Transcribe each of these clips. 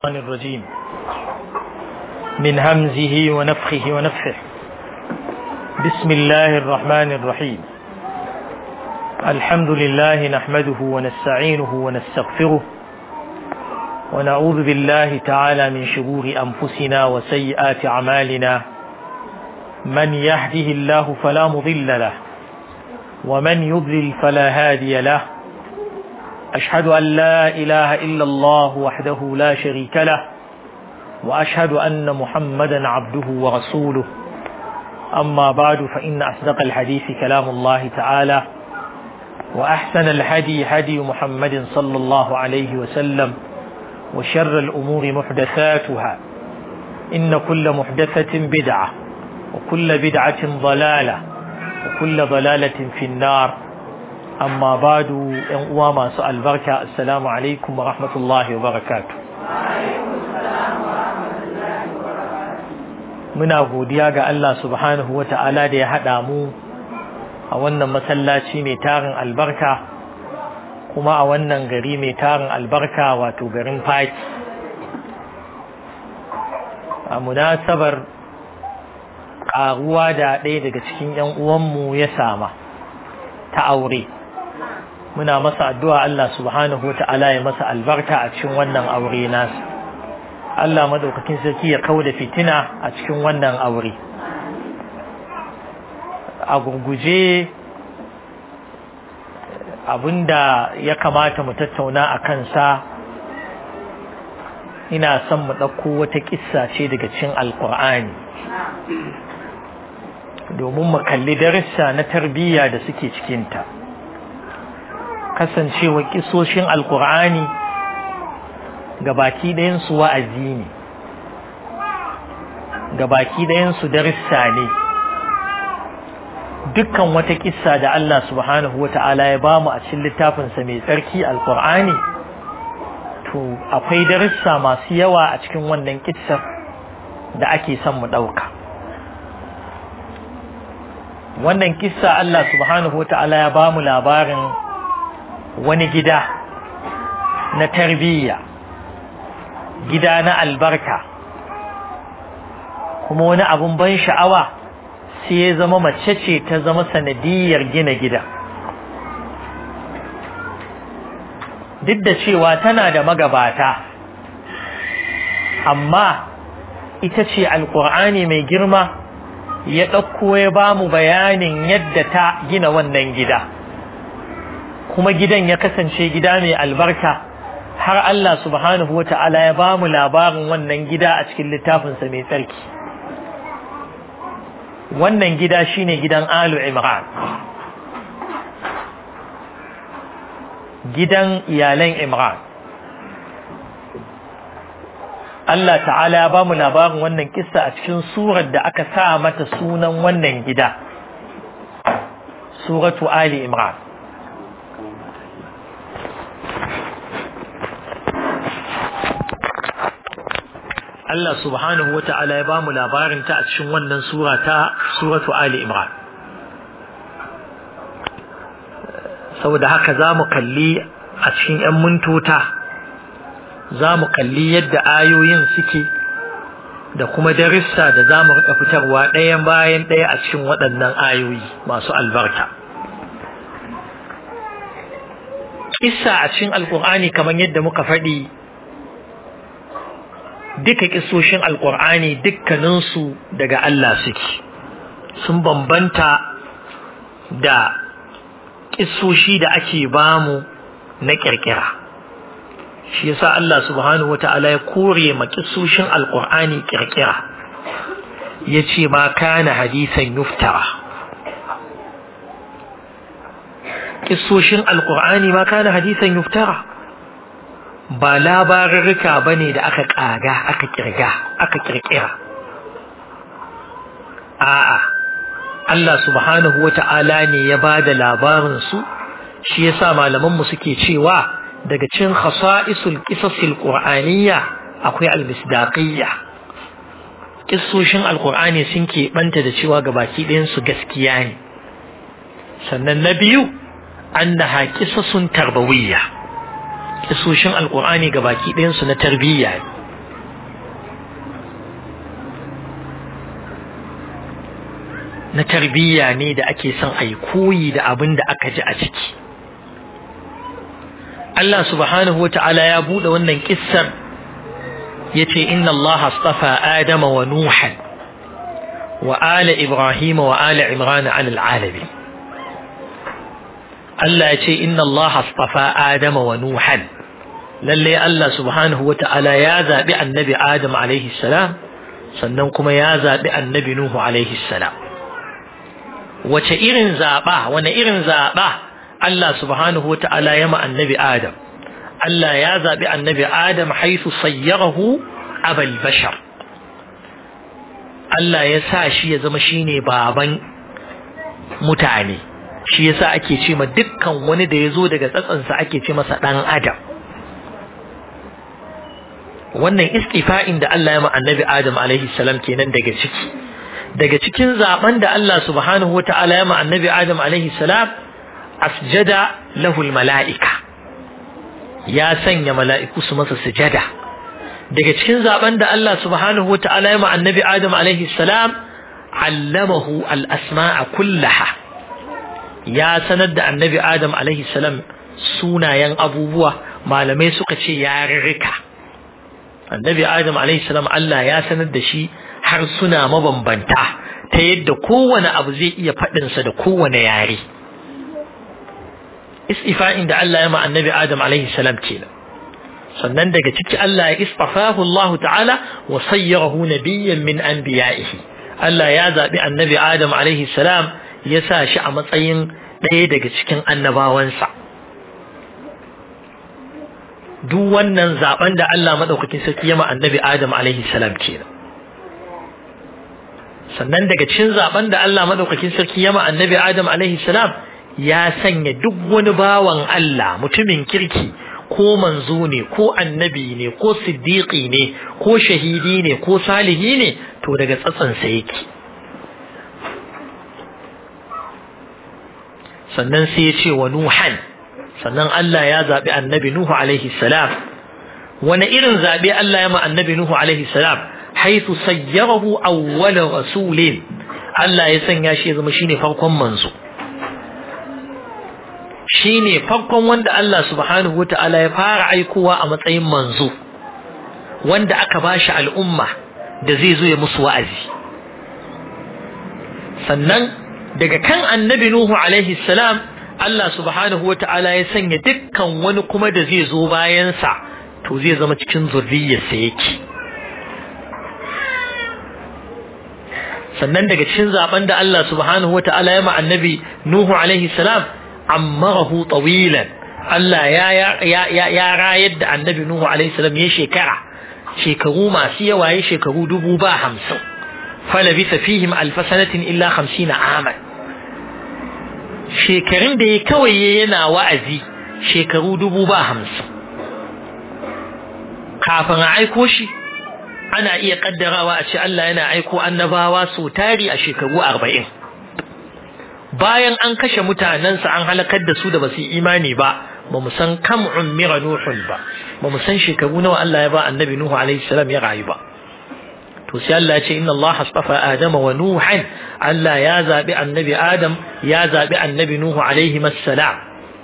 الشيطان الرجيم من همزه ونفخه ونفخه بسم الله الرحمن الرحيم الحمد لله نحمده ونستعينه ونستغفره ونعوذ بالله تعالى من شرور أنفسنا وسيئات أعمالنا من يهده الله فلا مضل له ومن يضلل فلا هادي له أشهد أن لا إله إلا الله وحده لا شريك له وأشهد أن محمدا عبده ورسوله أما بعد فإن أصدق الحديث كلام الله تعالى وأحسن الهدي هدي محمد صلى الله عليه وسلم وشر الأمور محدثاتها إن كل محدثة بدعة وكل بدعة ضلالة وكل ضلالة في النار amma badu yan uwa masu albarka assalamu alaikum wa rahmatullahi wa barakatu muna godiya ga Allah subhanahu wa ta'ala da ya haɗa mu a wannan masallaci mai tarin albarka kuma a wannan gari mai tarin albarka wato garin faki a munasabar ƙaruwa da ɗaya daga cikin 'yan uwanmu ya sama ta aure muna masa addu'a Allah subhanahu wa ta'ala ya masa albarka a cikin wannan aure nasu Allah madaukakin sarki ya kawo da fitina a cikin wannan aure a gurguje abinda ya kamata mu tattauna a kansa ina son mu ɗauko wata ƙissa ce daga cikin alƙur'ani domin mu kalli darussa na tarbiyya da suke cikinta kasancewa kisoshin alkur'ani gabaki ɗayansu wa'azi ne gabaki ɗayansu darussa ne dukkan wata kissa da Allah subhanahu wa ta'ala ya bamu a cikin littafinsa mai tsarki alkur'ani to akwai darussa masu yawa a cikin wannan kissar da ake son mu ɗauka wannan kissa Allah subhanahu wa ta'ala ya ba mu labarin wani gida na tarbiyya gida na albarka kuma wani abun ban sha'awa sai ya zama mace ce ta zama sanadiyar gina gida duk da cewa tana da magabata amma ita ce alkur'ani mai girma ya ɗauko ya ba mu bayanin yadda ta gina wannan gida kuma gidan ya kasance gida mai albarka har Allah subhanahu wa ta'ala ya ba mu labarin wannan gida a cikin littafinsa mai tsarki wannan gida shine gidan alu imran gidan iyalan imran Allah ta'ala ya ba mu labarin wannan kissa a cikin surar da aka sa mata sunan wannan gida suratu Ali Imran Allah subhanahu wa ta'ala ya ba mu labarin ta a cikin wannan sura ta suratu Ali Imran saboda haka za mu kalli a cikin 'yan mintota za mu kalli yadda ayoyin suke da kuma darussa da za mu rika fitarwa ɗayan bayan ɗaya a cikin waɗannan ayoyi masu albarka. Kissa a cikin Alƙur'ani kamar yadda muka faɗi duka ƙisoshin Alƙur'ani dukkaninsu daga Allah suke sun bambanta da ƙisoshi da ake bamu na ƙirƙira. shi yasa Allah subhanahu wata'ala ya kore ma kissoshin alqur'ani kirkira yace ma kana hadisan yuftara kissoshin alqur'ani ma kana hadisan yuftara ba labarurruka bane da aka kaga aka kirga aka kirkira a'a Allah subhanahu wata'ala ne ya bada labarin su shi yasa malaman mu suke cewa daga cin khasa'isul qisasil qur'aniyya akwai al-misdaqiyya kissoshin alqur'ani sun keɓanta da cewa gabaki ɗayan su gaskiya ne sannan na biyu annaha qisasun tarbawiyya kissoshin alqur'ani gabaki ɗayan su na tarbiyya ne na tarbiyya ne da ake son a yi koyi da abin da aka ji a ciki Allah subhanahu wa ta'ala ya buɗe wannan kissar ya ce inna Allah astafa Adama wa Nuhan wa ala Ibrahim wa ala Imran ala alamin Allah ya ce inna Allah astafa Adama wa Nuhan lalle Allah subhanahu wa ta'ala ya zaɓi annabi Adam alaihi salam sannan kuma ya zaɓi annabi Nuhu alaihi salam wace irin zaɓa wane irin zaɓa Allah subhanahu wa ta'ala ya ma annabi Adam Allah ya zaɓi annabi Adam haisu sayyarahu abal bashar Allah ya sa shi ya zama shine baban mutane shi yasa ake ce ma dukkan wani da ya zo daga tsatsansa ake ce masa ɗan Adam wannan istifa'in da Allah ya ma annabi Adam alaihi salam kenan daga ciki daga cikin zaben da Allah subhanahu wata'ala ya ma annabi Adam alaihi salam asjada lahul mala'ika ya sanya mala'iku su masa sujada daga cikin zaben da Allah subhanahu wata'ala ya ma annabi Adam alaihi salam allamahu al-asma'a kullaha ya sanar da annabi Adam alaihi salam sunayen abubuwa malamai suka ce yarurruka annabi adam salam Allah ya sanar da shi har suna mabambanta ta yadda kowane abu zai iya faɗinsa da kowane yare istifa'in da Allah ya ma annabi adam salam kenan sannan daga ciki Allah ya istafahu Allah ta'ala wa sayyarahu nabiyyan min anbiya'ihi Allah ya zaɓi annabi adam salam ya sa shi a matsayin ɗaya daga cikin annabawansa duk wannan zaben da Allah madaukakin sarki ya ma annabi Adam alaihi salam kenan sannan daga cikin zaben da Allah madaukakin sarki ya ma annabi Adam alaihi salam ya sanya duk wani bawan Allah mutumin kirki ko manzo ne ko annabi ne ko siddiqi ne ko shahidi ne ko salihi ne to daga tsatsansa yake sannan sai ya ce wa nuhan sannan Allah ya zaɓi annabi Nuhu alaihi salam wani irin zaɓe Allah ya ma annabi Nuhu alaihi salam haithu sayyarahu awwala rasulin Allah ya sanya shi ya zama shine farkon manzo shine farkon wanda Allah subhanahu wata'ala ya fara aikowa a matsayin manzo wanda aka bashi al'umma da zai zo ya musu wa'azi sannan daga kan annabi Nuhu alaihi salam Allah subhanahu wa ta'ala ya sanya dukkan wani kuma da zai zo bayansa to zai zama cikin zurriyarsa yake sannan daga cikin zaben da Allah subhanahu wa ta'ala ya ma annabi Nuhu alaihi salam ammarahu tawilan Allah ya ya ya ya rayar da annabi Nuhu alaihi salam ya shekara shekaru masu yawa ya shekaru dubu ba hamsin falabisa fihim alfa sanatin illa hamsina aman shekarun da ya kawai yana wa'azi shekaru dubu ba hamsin kafin a aiko shi ana iya kaddarawa a ce Allah yana aiko annabawa sau tari a shekaru arba'in bayan an kashe mutanensa an halakar da su da basu imani ba ba mu san kam ummira nuhun ba ba mu san shekaru nawa Allah ya ba annabi nuhu alaihi salam ya rayu ba to sai Allah ya ce inna Allah astafa Adama wa Nuhan Allah ya zabi annabi Adam ya zabi annabi Nuhu alaihi salam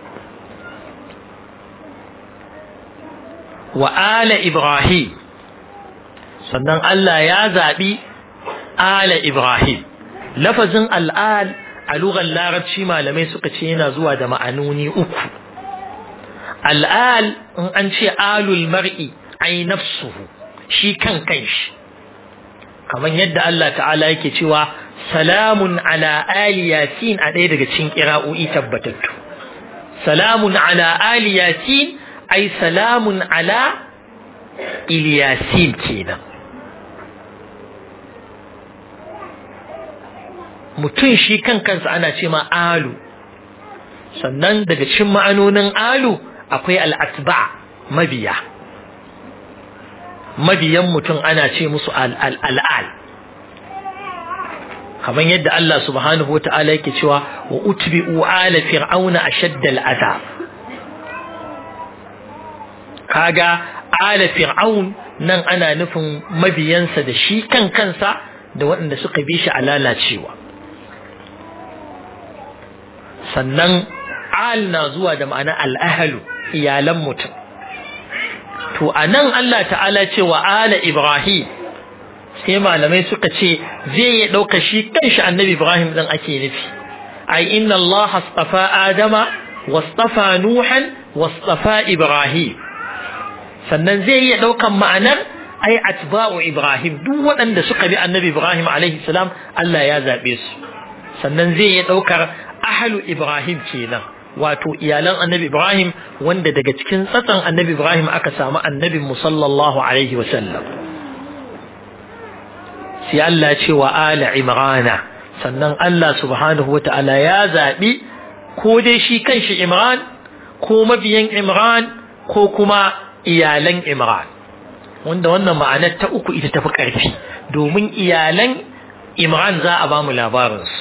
wa ala Ibrahim sannan Allah ya zabi ala Ibrahim lafazin al'al a lugar larabci malamai suka ce yana zuwa da ma'anoni uku al'al in an ce alul mar'i ai nafsuhu shi kan kanshi kamar yadda Allah ta'ala yake cewa salamun ala ali yasin a ɗaya daga cikin kira'o'i tabbatattu salamun ala ali yasin ai salamun ala iliyasin kenan mutum shi kan kansa ana ce ma alu sannan daga cikin ma'anonin alu akwai al'atba mabiya mabiyan mutum ana ce musu al'al kamar yadda Allah subhanahu wa ta'ala yake cewa wa utbi'u ala fir'auna ashadda al'azab kaga ala fir'aun nan ana nufin mabiyansa da shi kan kansa da waɗanda suka bi shi a lalacewa sannan al na zuwa da ma'ana al'ahalu iyalan mutum to a nan Allah ta'ala ce wa ala Ibrahim sai malamai suka ce zai ya ɗauka shi kanshi annabi Ibrahim ɗin ake nufi ai inna Allah astafa Adama wastafa Nuhan wastafa Ibrahim sannan zai iya ɗaukan ma'anar ai atba'u Ibrahim duk waɗanda suka bi annabi Ibrahim alaihi salam Allah ya zaɓe su sannan zai iya ɗaukar ahlu Ibrahim kenan wato iyalan annabi Ibrahim wanda daga cikin tsatsan annabi Ibrahim aka samu annabin mu sallallahu alaihi wasallam sai Allah ce wa ala imrana sannan Allah subhanahu wa ta'ala ya zaɓi ko dai shi kanshi Imran ko mabiyan Imran ko kuma iyalan Imran wanda wannan ma'anar ta uku ita tafi ƙarfi domin iyalan Imran za a ba mu labarinsu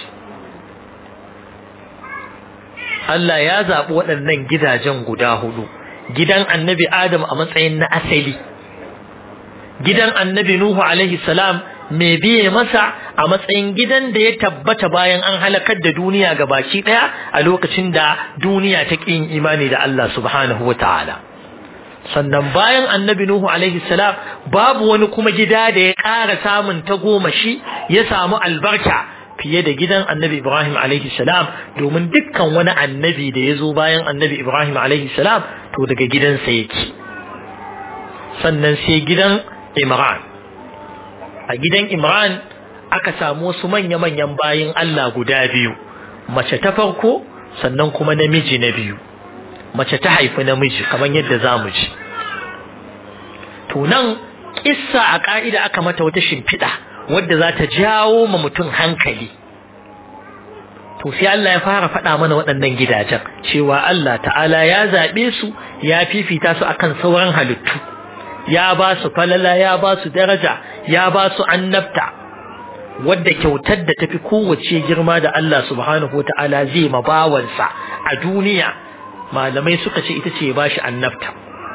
Allah ya zaɓi waɗannan gidajen guda hudu gidan annabi Adam a matsayin na asali gidan annabi Nuhu alaihi salam mai biye masa a matsayin gidan da ya tabbata bayan an halakar da duniya ga baki ɗaya a lokacin da duniya ta ƙin imani da Allah subhanahu wa ta'ala sannan bayan annabi Nuhu alaihi salam babu wani kuma gida da ya ƙara samun ta goma shi ya samu albarka fiye da gidan annabi Ibrahim alaihi salam domin dukkan wani annabi da ya zo bayan annabi Ibrahim alaihi salam to daga gidansa yake sannan sai gidan Imran a gidan Imran aka samu wasu manya-manyan bayin Allah guda biyu mace ta farko sannan kuma namiji na biyu mace ta haifi namiji kamar yadda za mu ji to nan kissa a ka'ida aka mata wata shimfiɗa wadda za ta jawo ma mutum hankali to sai Allah ya fara faɗa mana waɗannan gidajen cewa Allah ta'ala ya zaɓe su ya fifita su akan sauran halittu ya ba su falala ya ba su daraja ya ba su annabta wadda kyautar da tafi kowace girma da Allah subhanahu wata'ala zai ma bawansa a duniya malamai suka ce ita ce ba shi annabta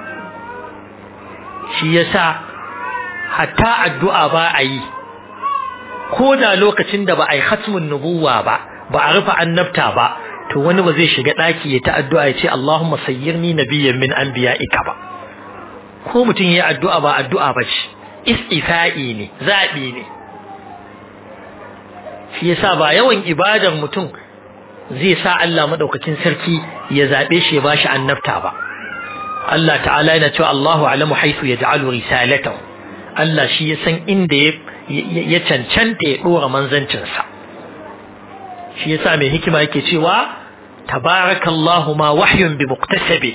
shi yasa hatta addu'a ba a yi ko da lokacin da ba a yi hatmun nubuwa ba ba a rufe annabta ba to wani ba zai shiga ɗaki ya ta addu'a ya ce Allahumma sayyirni nabiyyan min anbiya'ika ba ko mutum ya addu'a ba addu'a ba ce istifa'i ne zaɓi ne shi yasa ba yawan ibadar mutum zai sa Allah madaukakin sarki ya zaɓe shi ya bashi annabta ba Allah ta'ala yana cewa Allahu alamu haythu yaj'alu risalatahu Allah shi ya san inda ya cancanta ya dora manzancinsa shi yasa mai hikima yake cewa tabarakallahu ma wahyun bi muktasabi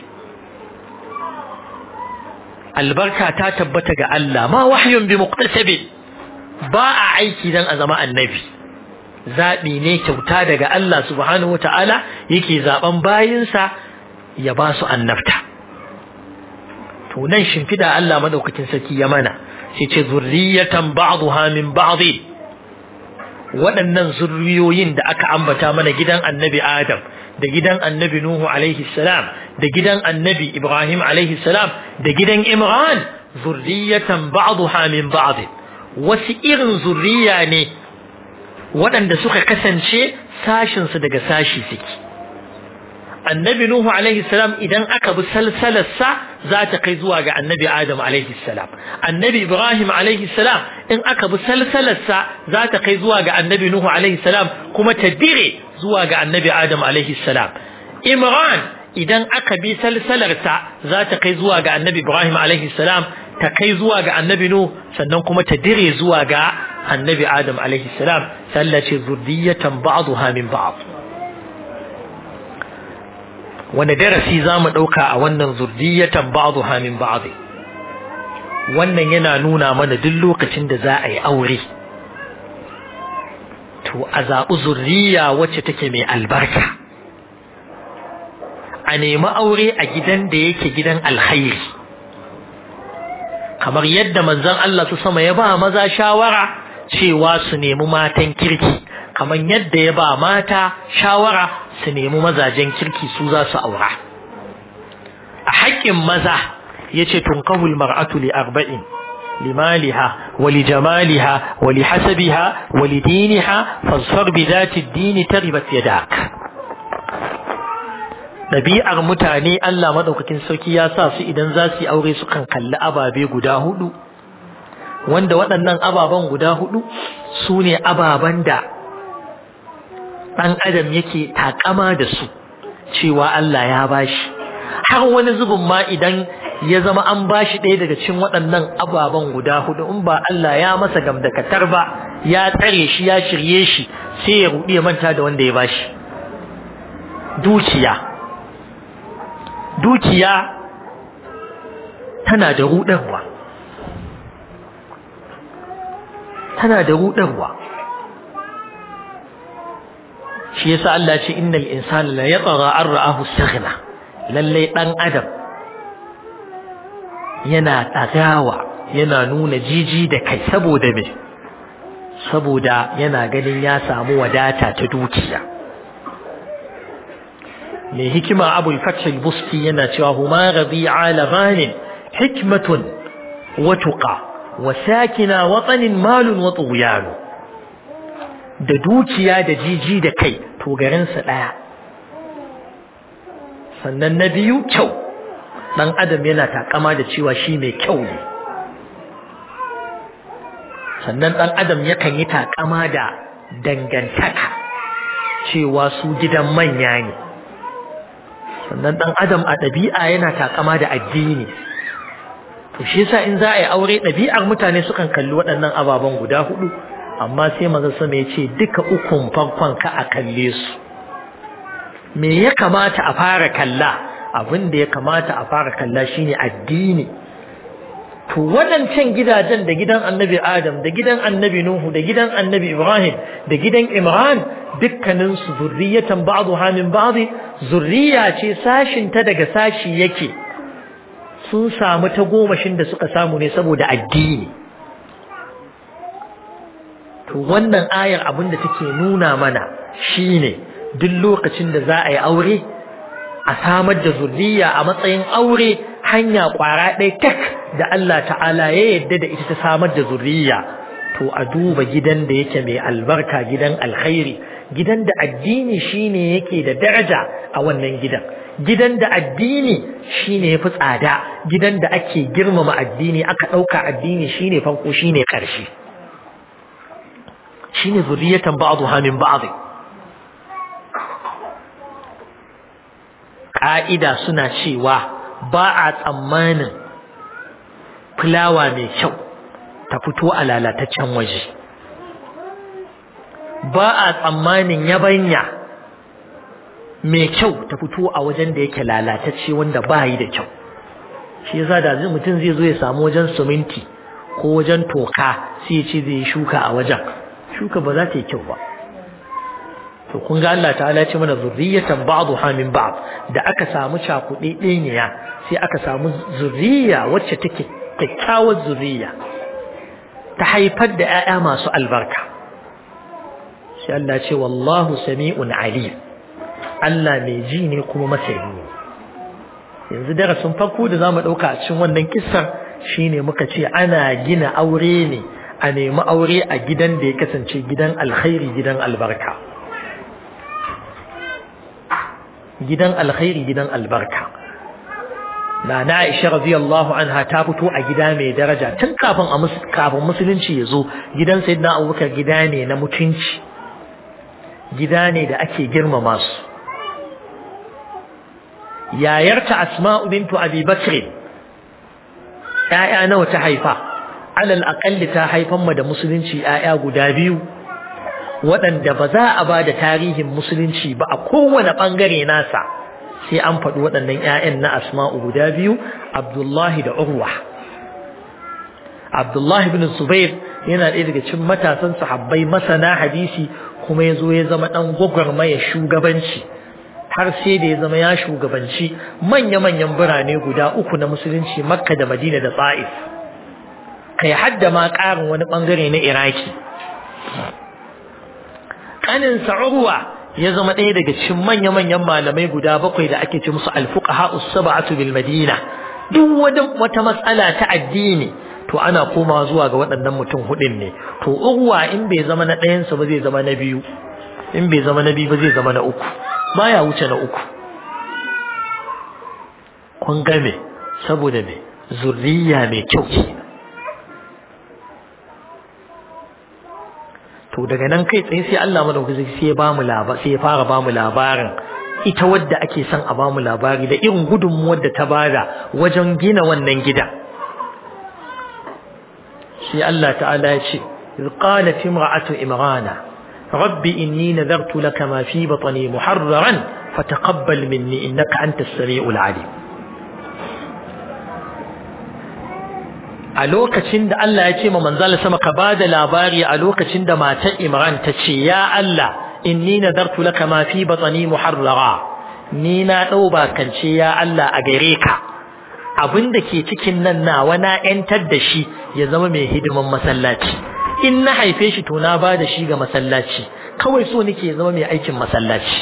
albarka ta tabbata ga Allah ma wahyun bi muktasabi ba a aiki dan a zama annabi zaɓi ne kyauta daga Allah subhanahu wa ta'ala yake zaɓen bayinsa ya ba su annabta to nan shimfida Allah madaukakin sarki ya mana sai ce zurriyatan ba'dha min ba'd waɗannan zurriyoyin da aka ambata mana gidan annabi Adam da gidan annabi Nuhu alaihi salam da gidan annabi Ibrahim alaihi salam da gidan Imran zurriyatan ba'dha min ba'd wasu irin zurriya ne waɗanda suka kasance sashinsu daga sashi suke annabi Nuhu alaihi salam idan aka bi salsalarsa za ta kai zuwa ga annabi Adam alaihi salam annabi Ibrahim alaihi salam in aka bi salsalarsa za ta kai zuwa ga annabi Nuhu alaihi salam kuma ta dire zuwa ga annabi Adam alaihi salam Imran idan aka bi salsalarsa za ta kai zuwa ga annabi Ibrahim alaihi salam ta kai zuwa ga annabi Nuhu sannan kuma ta dire zuwa ga annabi Adam alaihi salam sallace zurriyatan ba'daha min ba'd wani darasi za mu ɗauka a wannan zurriyatan ba'daha min ba'd wannan yana nuna mana duk lokacin da za a yi aure to a zaɓi zurriya wacce take mai albarka a nemi aure a gidan da yake gidan alkhairi kamar yadda manzon Allah su sama ya ba maza shawara cewa su nemi matan kirki kamar yadda ya ba mata shawara su nemi mazajen kirki su za su aura a haƙƙin maza ya ce tunkahul mar'atu li arba'in limaliha wa li jamaliha wa li hasabiha wa li diniha fasfar bi zati dini taribat yadak ɗabi'ar mutane Allah maɗaukakin sauki ya sa su idan za su yi aure sukan kalli ababe guda hudu wanda waɗannan ababen guda hudu su ne ababen da ɗan adam yake takama da su cewa Allah ya bashi har wani zubin ma idan ya zama an bashi ɗaya daga cikin waɗannan ababen guda hudu in ba Allah ya masa gamdakatar ba ya tsare shi ya shirye shi sai ya ruɗe manta da wanda ya bashi dukiya dukiya tana da ruɗarwa tana da ruɗarwa shi yasa Allah ce innal insana la yatgha an ra'ahu istaghna lalle dan adam yana tsagawa yana nuna jiji da kai saboda me saboda yana ganin ya samu wadata ta dukiya mai hikima abul fath al-busti yana cewa huma rabi'a labanin hikmatun wa tuqa wa sakina watanin malun wa tughyanu da dukiya da jiji da kai to garinsa ɗaya sannan na biyu kyau ɗan adam yana takama da cewa shi mai kyau ne sannan ɗan adam yakan yi takama da dangantaka cewa su gidan manya ne sannan ɗan adam a ɗabi'a yana takama da addini to shi yasa in za a yi aure ɗabi'ar mutane sukan kalli waɗannan ababen guda hudu amma sai maza sama ya ce duka ukun farkon ka a kalle su me ya kamata a fara kalla abin da ya kamata a fara kalla shine addini to waɗancan gidajen da gidan annabi adam da gidan annabi nuhu da gidan annabi ibrahim da gidan imran dukkanin su zurriyatan ba'dha min ba'd zurriya ce sashin ta daga sashi yake sun samu ta gomashin da suka samu ne saboda addini to wannan ayar abin da take nuna mana shine duk lokacin da za a yi aure a samar da zurriya a matsayin aure hanya kwara ɗaya tak da Allah ta'ala ya yadda da ita ta samar da zurriya to a duba gidan da yake mai albarka gidan alkhairi gidan da addini shine yake da daraja a wannan gidan gidan da addini shine yafi tsada gidan da ake girmama addini aka ɗauka addini shine farko shine ƙarshe shine zuriyatan ba'dha min ba'd ka'ida suna cewa ba a tsammanin fulawa mai kyau ta fito a lalataccen waje ba a tsammanin yabanya mai kyau ta fito a wajen da yake lalatacce wanda ba yi da kyau shi yasa da mutum zai zo ya samu wajen suminti ko wajen toka sai ya ce zai shuka a wajen shuka ba za ta yi kyau ba to kun ga Allah ta'ala ya ce mana zurriyatan ba'dha min ba'd da aka samu cakuɗe ɗeniya sai aka samu zurriya wacce take kyakkyawar zurriya ta haifar da ƴaƴa masu albarka sai Allah ce wallahu sami'un alim Allah mai ji ne kuma masani ne yanzu darasin farko da zamu ɗauka a cikin wannan kissar shine muka ce ana gina aure ne a nemi aure a gidan da ya kasance gidan alkhairi gidan albarka gidan alkhairi gidan albarka na na Aisha radiyallahu anha ta fito a gida mai daraja tun kafin a kafin musulunci ya zo gidan sayyidina Abubakar gida ne na mutunci gida ne da ake girmama su yayarta Asma'u bintu Abi Bakr ƴaƴa nawa ta haifa alal aqalli ta haifan mu da musulunci ƴaƴa guda biyu waɗanda ba za a ba da tarihin musulunci ba a kowane ɓangare nasa sai an faɗi waɗannan ƴaƴan na asma'u guda biyu abdullahi da urwa abdullahi bin zubair yana ɗaya daga cikin matasan sahabbai masana hadisi kuma ya zo ya zama ɗan gwagwarmaya shugabanci har sai da ya zama ya shugabanci manya-manyan birane guda uku na musulunci makka da madina da tsa'if kai hadda ma ƙarin wani ɓangare na iraki ƙanin sa'urwa ya zama ɗaya daga cikin manya-manyan malamai guda bakwai da ake ce musu alfuqaha us-sab'atu bil madina duk wata matsala ta addini to ana komawa zuwa ga waɗannan mutum hudin ne to urwa in bai zama na ɗayansa ba zai zama na biyu in bai zama na biyu ba zai zama na uku baya wuce na uku kun ga me saboda me zurriya mai kyau kenan to daga nan kai tsaye sai Allah madaukaki sai ya bamu labar sai ya fara bamu labarin ita wadda ake son a bamu labari da irin gudunmuwar da ta bada wajen gina wannan gida sai Allah ta'ala ya ce qalat imra'atu imrana rabbi inni nadartu laka ma fi batni muharraran fataqabbal minni innaka antas samiul alim a lokacin da Allah ya ce ma manzala sama ka bada labari a lokacin da matar Imran ta ce ya Allah inni nadartu laka ma fi batni muharrara ni na dau bakance ya Allah a gare ka abinda ke cikin nan nawa na yantar da shi ya zama mai hidiman masallaci in na haife shi to na bada shi ga masallaci kawai so nake zama mai aikin masallaci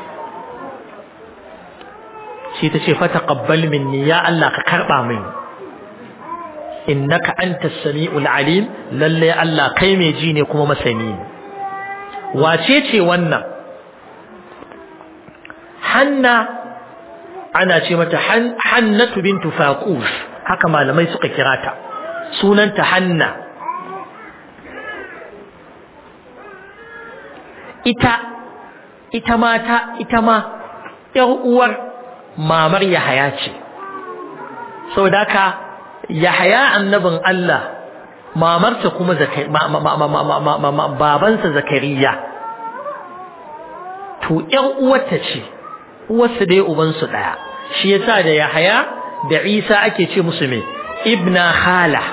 shi ta ce fataqabbal minni ya Allah ka karba mini innaka antas samiul alim lalle Allah kai mai ji ne kuma masani ne wace ce wannan hanna ana ce mata hannatu bintu faqus haka malamai suka kira ta sunanta hanna ita ita mata ita ma yar uwar mamar Yahaya ce saboda haka Yahaya annabin Allah mamarsa kuma babansa Zakariya to ƴan uwarta ce uwarsu dai ubansu ɗaya shi yasa da Yahaya da Isa ake ce musu me ibna khala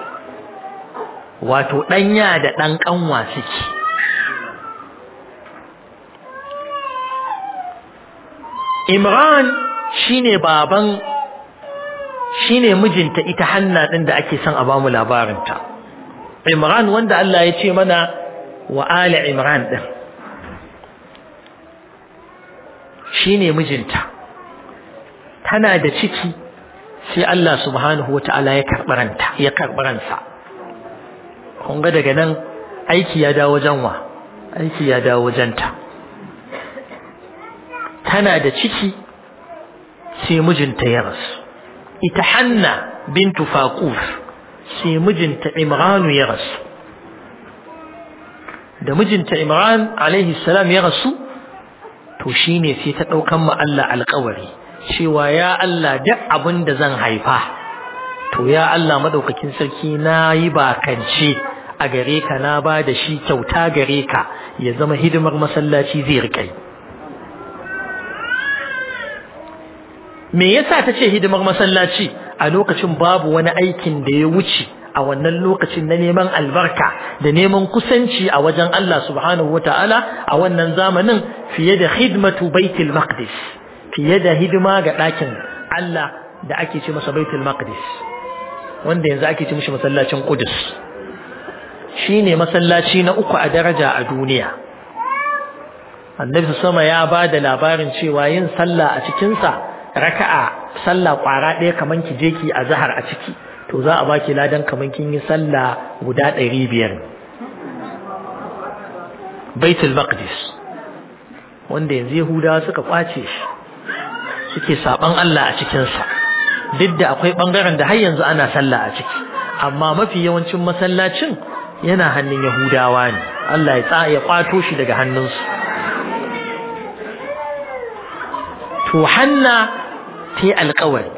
wato ɗanya da ɗan ƙanwa suke Imran shine baban shine mijinta ita hanna din da ake son a bamu labarinta Imran wanda Allah ya ce mana wa ali Imran din shine mijinta tana da ciki sai Allah subhanahu wata'ala ya karbaranta ya karbaransa kun ga daga nan aiki ya dawo janwa aiki ya dawo wajenta tana da ciki sai mijinta ya rasu ita hanna bintu faquf sai mijinta imranu ya rasu da mijinta imran alaihi salam ya rasu to shine sai ta daukan ma Allah alƙawari cewa ya Allah duk abin da zan haifa to ya Allah madaukakin sarki na yi bakance a gare ka na ba da shi kyauta gare ka ya zama hidimar masallaci zai riƙe me yasa ta ce hidimar masallaci a lokacin babu wani aikin da ya wuce a wannan lokacin na neman albarka da neman kusanci a wajen Allah subhanahu wata'ala a wannan zamanin fiye da hidmatu baitul maqdis fiye da hidima ga ɗakin Allah da ake ce masa baitul maqdis wanda yanzu ake ce mishi masallacin Qudus shine masallaci na uku a daraja a duniya annabi sama ya ba da labarin cewa yin sallah a cikinsa raka'a sallah kwara ɗaya kaman ki je ki a zahar a ciki to za a baki ladan kaman kin yi sallah guda ɗari biyar baitul maqdis wanda yanzu yahudawa suka kwace shi suke saban Allah a cikinsa duk da akwai ɓangaren da har yanzu ana sallah a ciki amma mafi yawancin masallacin yana hannun yahudawa ne Allah ya ya kwato shi daga hannunsu to hanna ta yi alkawari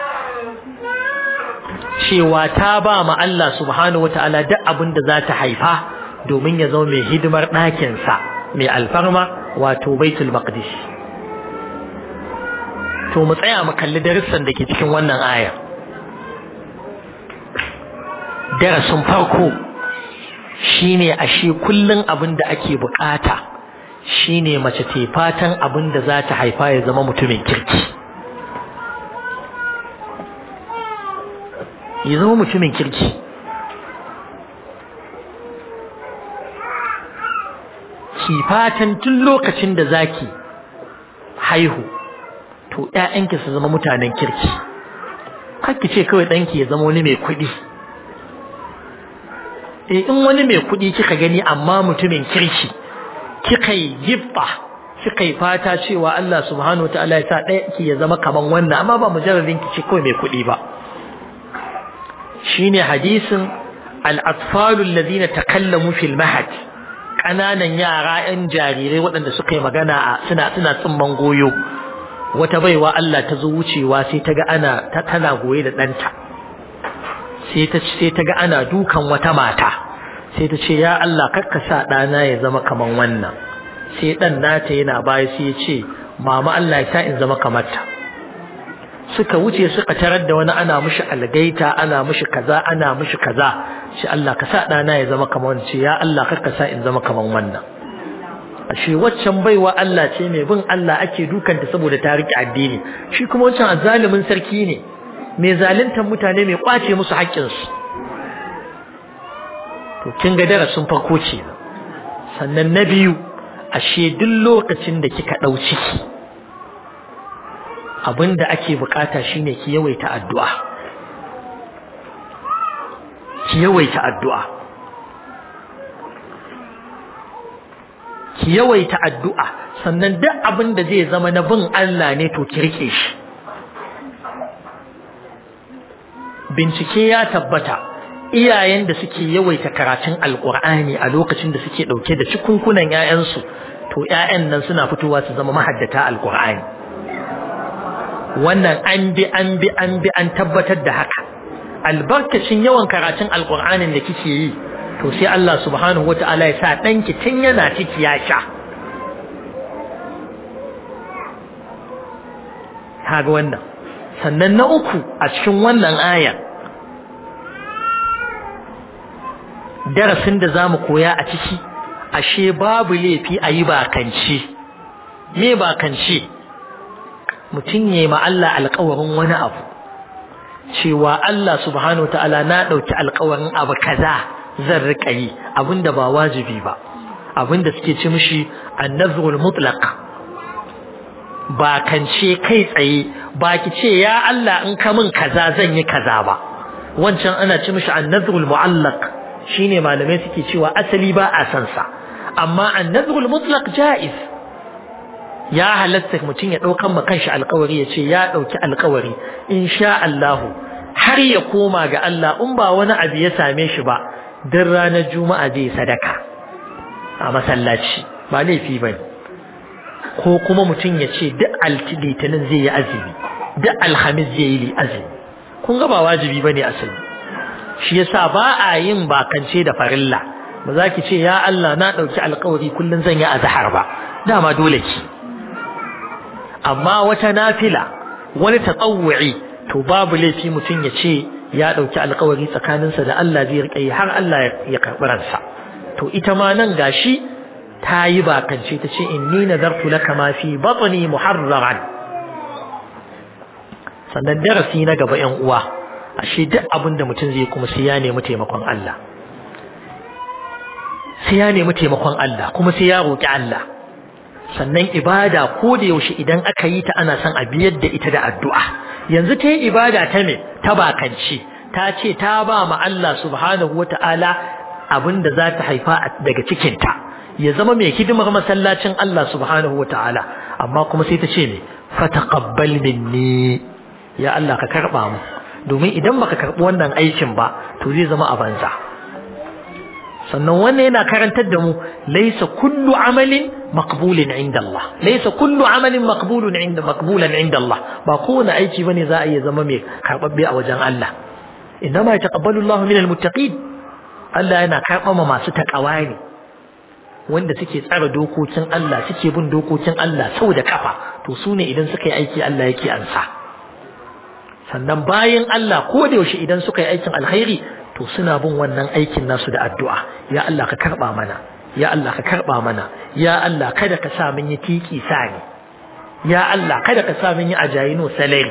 cewa ta ba ma Allah subhanahu wa ta'ala duk abin da za ta haifa domin ya zama mai hidimar ɗakinsa mai alfarma wato baitul maqdis to mu tsaya mu kalli darussan da ke cikin wannan aya darasin farko shine ashe kullun abin da ake bukata shine mace ta fatan abin da za ta haifa ya zama mutumin kirki ya zama mutumin kirki ki fatan tun lokacin da zaki haihu to ƴaƴanki su zama mutanen kirki ki ce kawai ɗanki ya zama wani mai kuɗi eh in wani mai kuɗi kika gani amma mutumin kirki kika yi gifta kika yi fata cewa Allah subhanahu wataala ya sa ɗaya ki ya zama kaman wannan amma ba mujarradin ki ce kawai mai kuɗi ba shine hadisin al-atfalu alladhina takallamu fil mahad ƙananan yara 'yan jarirai waɗanda suka yi magana a suna suna tsimman goyo wata baiwa Allah ta zo wucewa sai ta ga ana tana goye da ɗanta sai ta sai ta ga ana dukan wata mata sai ta ce ya Allah kakka sa ɗana ya zama kaman wannan sai ɗan nata yana baya sai ya ce mama Allah ya sa in zama kamar ta suka wuce suka tarar da wani ana mishi algaita ana mishi kaza ana mishi kaza shi Allah ka sa ɗana ya zama kamar wannan ce ya Allah kakka sa in zama kaman wannan ashe waccan baiwa Allah ce mai bin Allah ake dukanta saboda ta riƙe addini shi kuma wancan azzalumin sarki ne mai zaluntar mutane mai kwace musu haƙƙinsu to kin ga darasin farko ce sannan na biyu ashe duk lokacin da kika ɗau ciki abinda ake bukata shine ki yawaita addu'a ki yawaita addu'a ki yawaita addu'a sannan duk abin da zai zama na bin Allah ne to ki rike shi bincike ya tabbata iyayen da suke yawaita karatun alkur'ani a lokacin da suke dauke da cikunkunan ƴaƴansu to ƴaƴan nan suna fitowa su zama mahaddata alkur'ani wannan an bi an bi an bi an tabbatar da haka albarkacin yawan karatun alkur'anin da kike yi to sai Allah subhanahu wata'ala ya sa ɗanki tun yana ciki ya sha kaga wannan sannan na uku a cikin wannan ayar darasin da za mu koya a ciki ashe babu laifi a yi bakance me bakance mutum ya yi Allah alkawarin wani abu cewa Allah subhanahu wa ta'ala na ɗauki alkawarin abu kaza zan riƙa yi abinda ba wajibi ba abinda suke ci mishi annazrul mutlaq bakance kai tsaye ba ki ce ya Allah in ka min kaza zan yi kaza ba wancan ana ci mishi annazrul mu'allaq shine malamai suke cewa asali ba a san sa amma annazrul mutlaq jaiz ya halatta mutum ya daukan ma kanshi alƙawari ya ce ya dauki alƙawari insha Allah har ya koma ga Allah in ba wani abu ya same shi ba dan ranar juma'a zai sadaka a masallaci ba laifi bane ko kuma mutum ya ce duk litinin zai yi azumi duk alhamis zai yi azumi kun ga ba wajibi bane asali shi yasa ba a yin bakance da farilla ba za ki ce ya Allah na ɗauki alkawari kullum zan yi azhar ba dama dole ki amma wata nafila wani tatawwu'i to babu laifi mutum ya ce ya ɗauki alkawari tsakaninsa da Allah zai riƙa yi har Allah ya karɓi ransa to ita ma nan gashi ta yi bakance ta ce inni nazartu laka ma fi batni muharraran sannan darasi na gaba ƴan uwa ashe duk abin da mutum zai kuma sai ya nemi taimakon Allah sai ya nemi taimakon Allah kuma sai ya roki Allah sannan ibada ko da yaushe idan aka yi ta ana son a biyar da ita da addu'a yanzu ta yi ibada ta me ta bakanci ta ce ta ba ma Allah subhanahu wata'ala abin da za ta haifa daga cikinta ya zama mai hidimar masallacin Allah subhanahu wata'ala amma kuma sai ta ce me fataqabbal minni ya Allah ka karba mu domin idan baka karbi wannan aikin ba to zai zama a banza sannan wannan yana karantar da mu laysa kullu amalin maqbulin inda Allah laysa kullu amalin maqbulun inda maqbulan inda Allah ba kowane aiki bane za a iya zama mai karbabbe a wajen Allah inma yataqabbalu Allah min almuttaqin Allah yana karɓama masu takawa ne wanda suke tsara dokokin Allah suke bin dokokin Allah sau da kafa to su ne idan suka yi aiki Allah yake ansa sannan bayan Allah ko da yaushe idan suka yi aikin alkhairi to suna bin wannan aikin nasu da addu'a ya Allah ka karba mana ya Allah ka karba mana ya Allah kada ka sa mun yi tiki sani ya Allah kada ka sa mun yi ajayino salari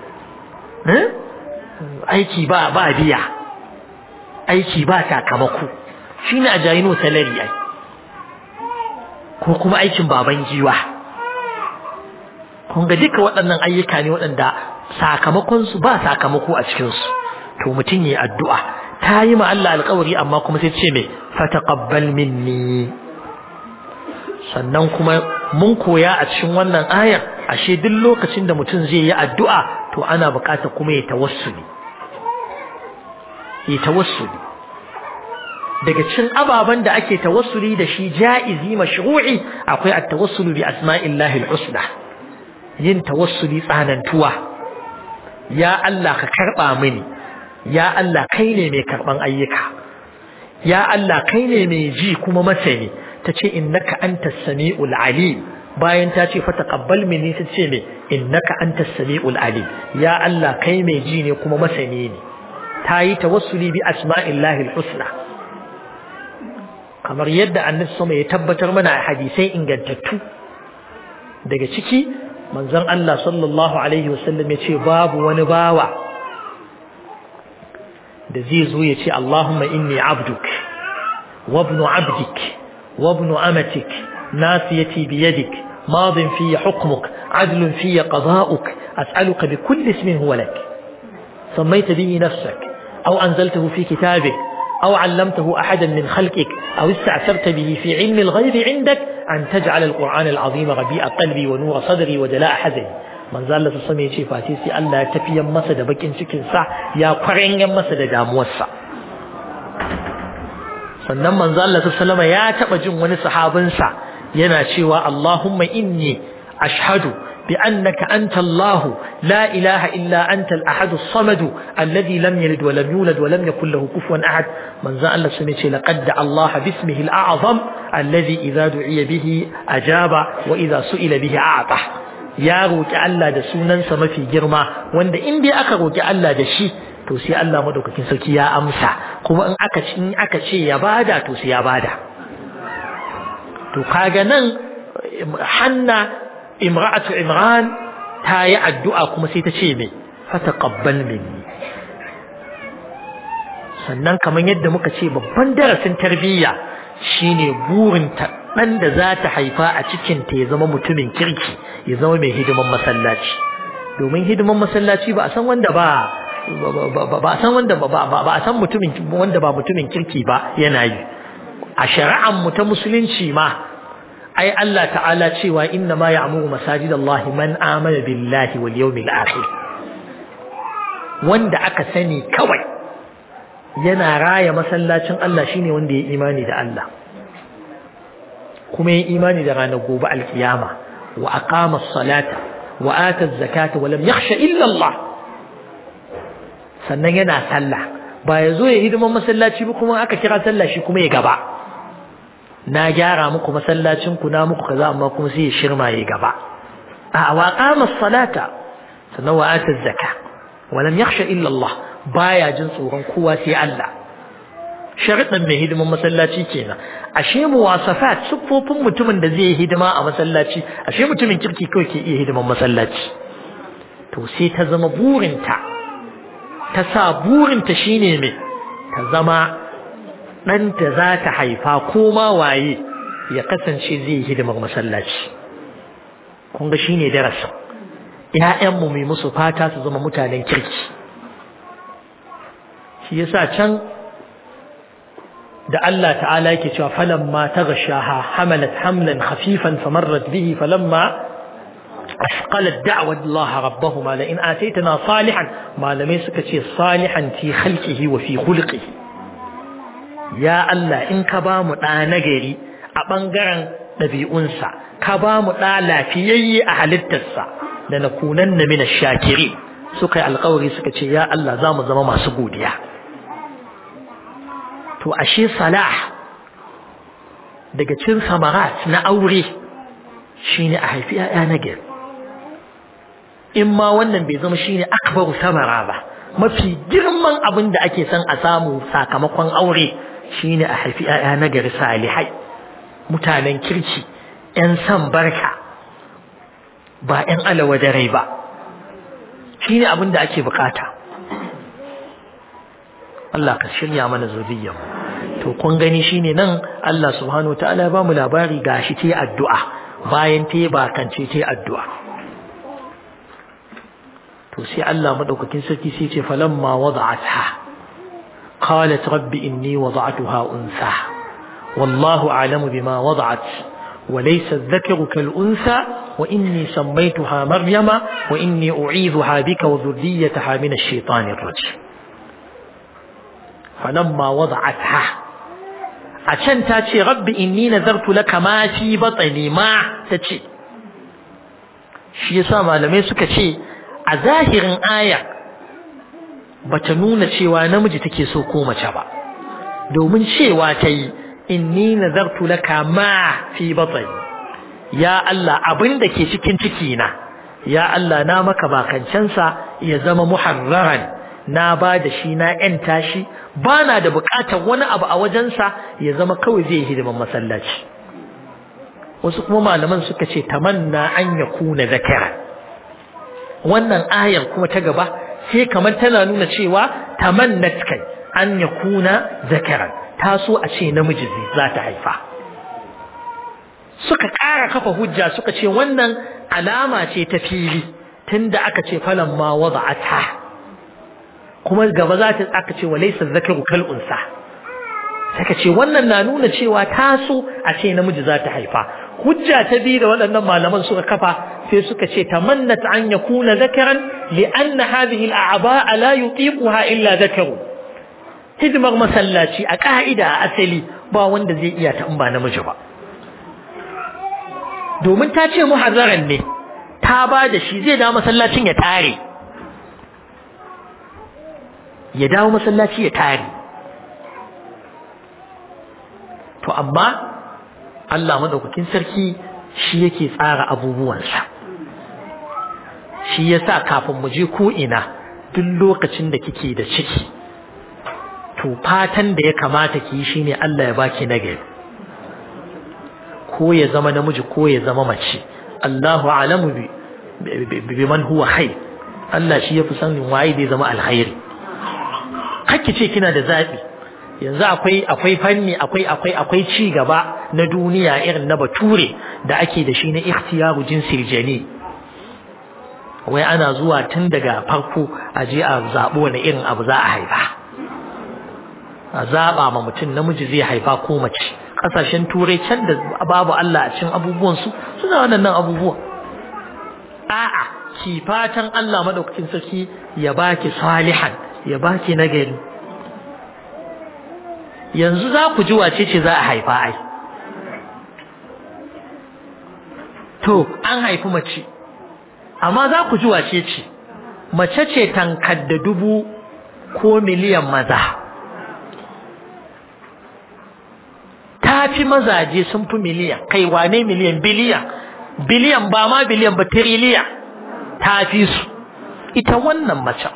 aiki ba ba biya aiki ba sakamako shine ajayino salari ai ko kuma aikin baban giwa kun ga duka waɗannan ayyuka ne waɗanda sakamakonsu ba sakamako a cikinsu to mutum yi addu'a ta yi ma Allah alƙawari amma kuma sai ce mai fataqabbal minni sannan kuma mun koya a cikin wannan ayar ashe duk lokacin da mutum zai yi addu'a to ana buƙatar kuma ya tawassuli ya tawassuli daga cikin ababen da ake tawassuli da shi ja'izi mashru'i akwai at-tawassulu bi asma'illahi al-husna yin tawassuli tsanantuwa ya Allah ka karba mini ya Allah kai ne mai karban ayyuka ya Allah kai ne mai ji kuma masani tace innaka antas samiul alim bayan ta ce fataqabbal minni ta ce me innaka antas samiul alim ya Allah kai mai ji ne kuma masani ne ta yi tawassuli bi asma'illahi al-husna kamar yadda annabi sama ya tabbatar mana a hadisai ingantattu daga ciki manzon Allah sallallahu alaihi wasallam ya ce babu wani bawa da zai zo ya ce Allahumma inni abduk wa ibn abdik wa ibn amatik nasiyati bi yadik ماض في حكمك عدل في قضاؤك أسألك بكل اسم هو لك سميت به نفسك أو أنزلته في كتابك أو علمته أحدا من خلقك أو استعثرت به في علم الغيب عندك أن تجعل القرآن العظيم ربيع قلبي ونور صدري وجلاء حزني من زال الله سمي شيء فاتيسي الله تفي مسد بكين cikin sa ya kwarin masa da damuwarsa sannan manzo Allah sallama ya taba jin wani sahabinsa yana cewa Allahumma inni ashhadu بأنك أنت الله لا إله إلا أنت الأحد الصمد الذي لم يلد ولم يولد ولم يكن له كفوا أحد من زال الله سميت لقد دعا الله باسمه الأعظم الذي إذا دعي به أجاب وإذا سئل به أعطى يا روك الله da sunansa mafi girma wanda in dai aka roki Allah da shi to sai Allah madaukakin sarki ya amsa kuma in aka in aka ce ya bada to sai ya bada to kaga nan hanna imra'atu imran ta yi addu'a kuma sai ta ce me fataqabbal minni sannan kamar yadda muka ce babban darasin tarbiyya shine burin ta dan da za ta haifa a cikin ta ya zama mutumin kirki ya zama mai hidiman masallaci domin hidiman masallaci ba a san wanda ba ba a san wanda ba ba a san mutumin wanda ba mutumin kirki ba yana yi a shari'ar mu ta musulunci ma ai Allah ta'ala cewa inna ma ya'muru masajidallahi man amana billahi wal yawmil akhir wanda aka sani kawai yana raya masallacin Allah shine wanda ya imani da Allah kuma ya imani da ranar gobe alkiyama wa aqama as-salata wa ata az-zakata wa lam yakhsha illa Allah sannan yana sallah ba ya zo ya hidiman masallaci ba kuma aka kira sallah shi kuma ya gaba na gyara muku masallacin ku na muku kaza amma kuma sai ya shirma ya gaba a wa qama salata sannan wa ata zakka wa lam yakhsha illa Allah baya jin tsoron kowa sai Allah sharadin mai hidiman masallaci kenan ashe muwasafat siffofin mutumin da zai yi hidima a masallaci ashe mutumin kirki kawai ke iya hidiman masallaci to sai ta zama burinta ta sa burinta shine me ta zama ɗanta za ta haifa ko ma waye ya kasance zai hidimar masallaci kun ga shine darasin ƴaƴanmu mai musu fata su zama mutanen kirki shi yasa can da Allah ta'ala yake cewa falamma taghashaha hamalat hamlan khafifan famarrat bihi falamma أثقلت دعوة الله ربهما لئن آتيتنا صالحا ما لم يسكت صالحا في خلقه وفي خلقه ya Allah in ka ba mu ɗa nagari a ɓangaren ɗabi'unsa ka ba mu ɗa lafiyayye a halittarsa da na kunan na mina shakiri suka yi alkawari suka ce ya Allah za mu zama masu godiya to ashe salah daga cin samarat na aure shine a haifi ‘ya'ya nagari in ma wannan bai zama shine akbaru samara ba mafi girman abin da ake son a samu sakamakon aure shine a haifi ‘ya'ya na gari salihai mutanen kirki ‘yan san barka ba ‘yan alawa da rai ba shine abin da ake bukata Allah ka shirya mana zuriyar to kun gani shine nan Allah subhanahu wa ta'ala ba mu labari gashi ta addu'a bayan ta yi bakance ta addu'a to sai Allah madaukakin sarki sai ce falamma wada'atha qalat rabbi inni wada'tuha unsa wallahu a'lamu bima wada'at وليس الذكر كالأنثى وإني سميتها مريم وإني أعيذها بك وذريتها من الشيطان الرجيم فلما وضعتها عشان تاتي رب إني نذرت لك ما في بطني ما تاتي shi yasa malamai suka ce a zahirin aya bata nuna cewa namiji take so ko mace ba domin cewa ta yi inni nazartu laka ma fi batni ya Allah abin da ke cikin ciki na ya Allah na maka bakancansa ya zama muharraran na ba da shi na yanta shi ba na da bukatar wani abu a wajensa ya zama kawai zai hidiman masallaci wasu kuma malaman suka ce tamanna an ya kuna zakara wannan ayar kuma ta gaba sai kamar tana nuna cewa tamannat kai an ya kuna zakaran ta so a ce namiji za ta haifa suka ƙara kafa hujja suka ce wannan alama ce ta fili tunda aka ce falan ma wada'ata kuma gaba za ta aka ce walaysa zakaru kal unsa saka ce wannan na nuna cewa ta so a ce namiji za ta haifa hujja ta biyu da waɗannan malaman suka kafa sai suka ce tamannat an yakuna zakaran li'anna hadhihi al'aba la yutiquha illa zakaru hidimar masallaci a ka'ida a asali ba wanda zai iya ta in ba namiji ba domin ta ce muhazzaran ne ta ba da shi zai dawo masallacin ya tare ya dawo masallaci ya tare to amma Allah madaukakin sarki shi yake tsara abubuwansa shi yasa kafin mu je ko ina duk lokacin da kike da ciki to fatan da ya kamata ki yi shine Allah ya baki nagari ko ya zama namiji ko ya zama mace Allahu alamu bi man huwa khair Allah shi yafi sanin waye zai zama alkhairi kake ce kina da zabi yanzu akwai akwai fanni akwai akwai akwai ci gaba na duniya irin na bature da ake da shi na ikhtiyaru jinsil jani wai ana zuwa tun daga farko a je a zabo wani irin abu za a haifa a zaba ma mutum namiji zai haifa ko mace kasashen turai can da babu Allah a cikin abubuwansu suna waɗannan abubuwa a'a ki fatan Allah madaukakin sarki ya baki salihan ya baki nagari yanzu za ku ji wace ce za a haifa ai to an haifi mace amma za ku ji wace ce mace ce tankar da dubu ko miliyan maza ta fi mazaje sun fi miliyan kai wane miliyan biliyan biliyan ba ma biliyan ba tiriliyan ta fi su ita wannan mace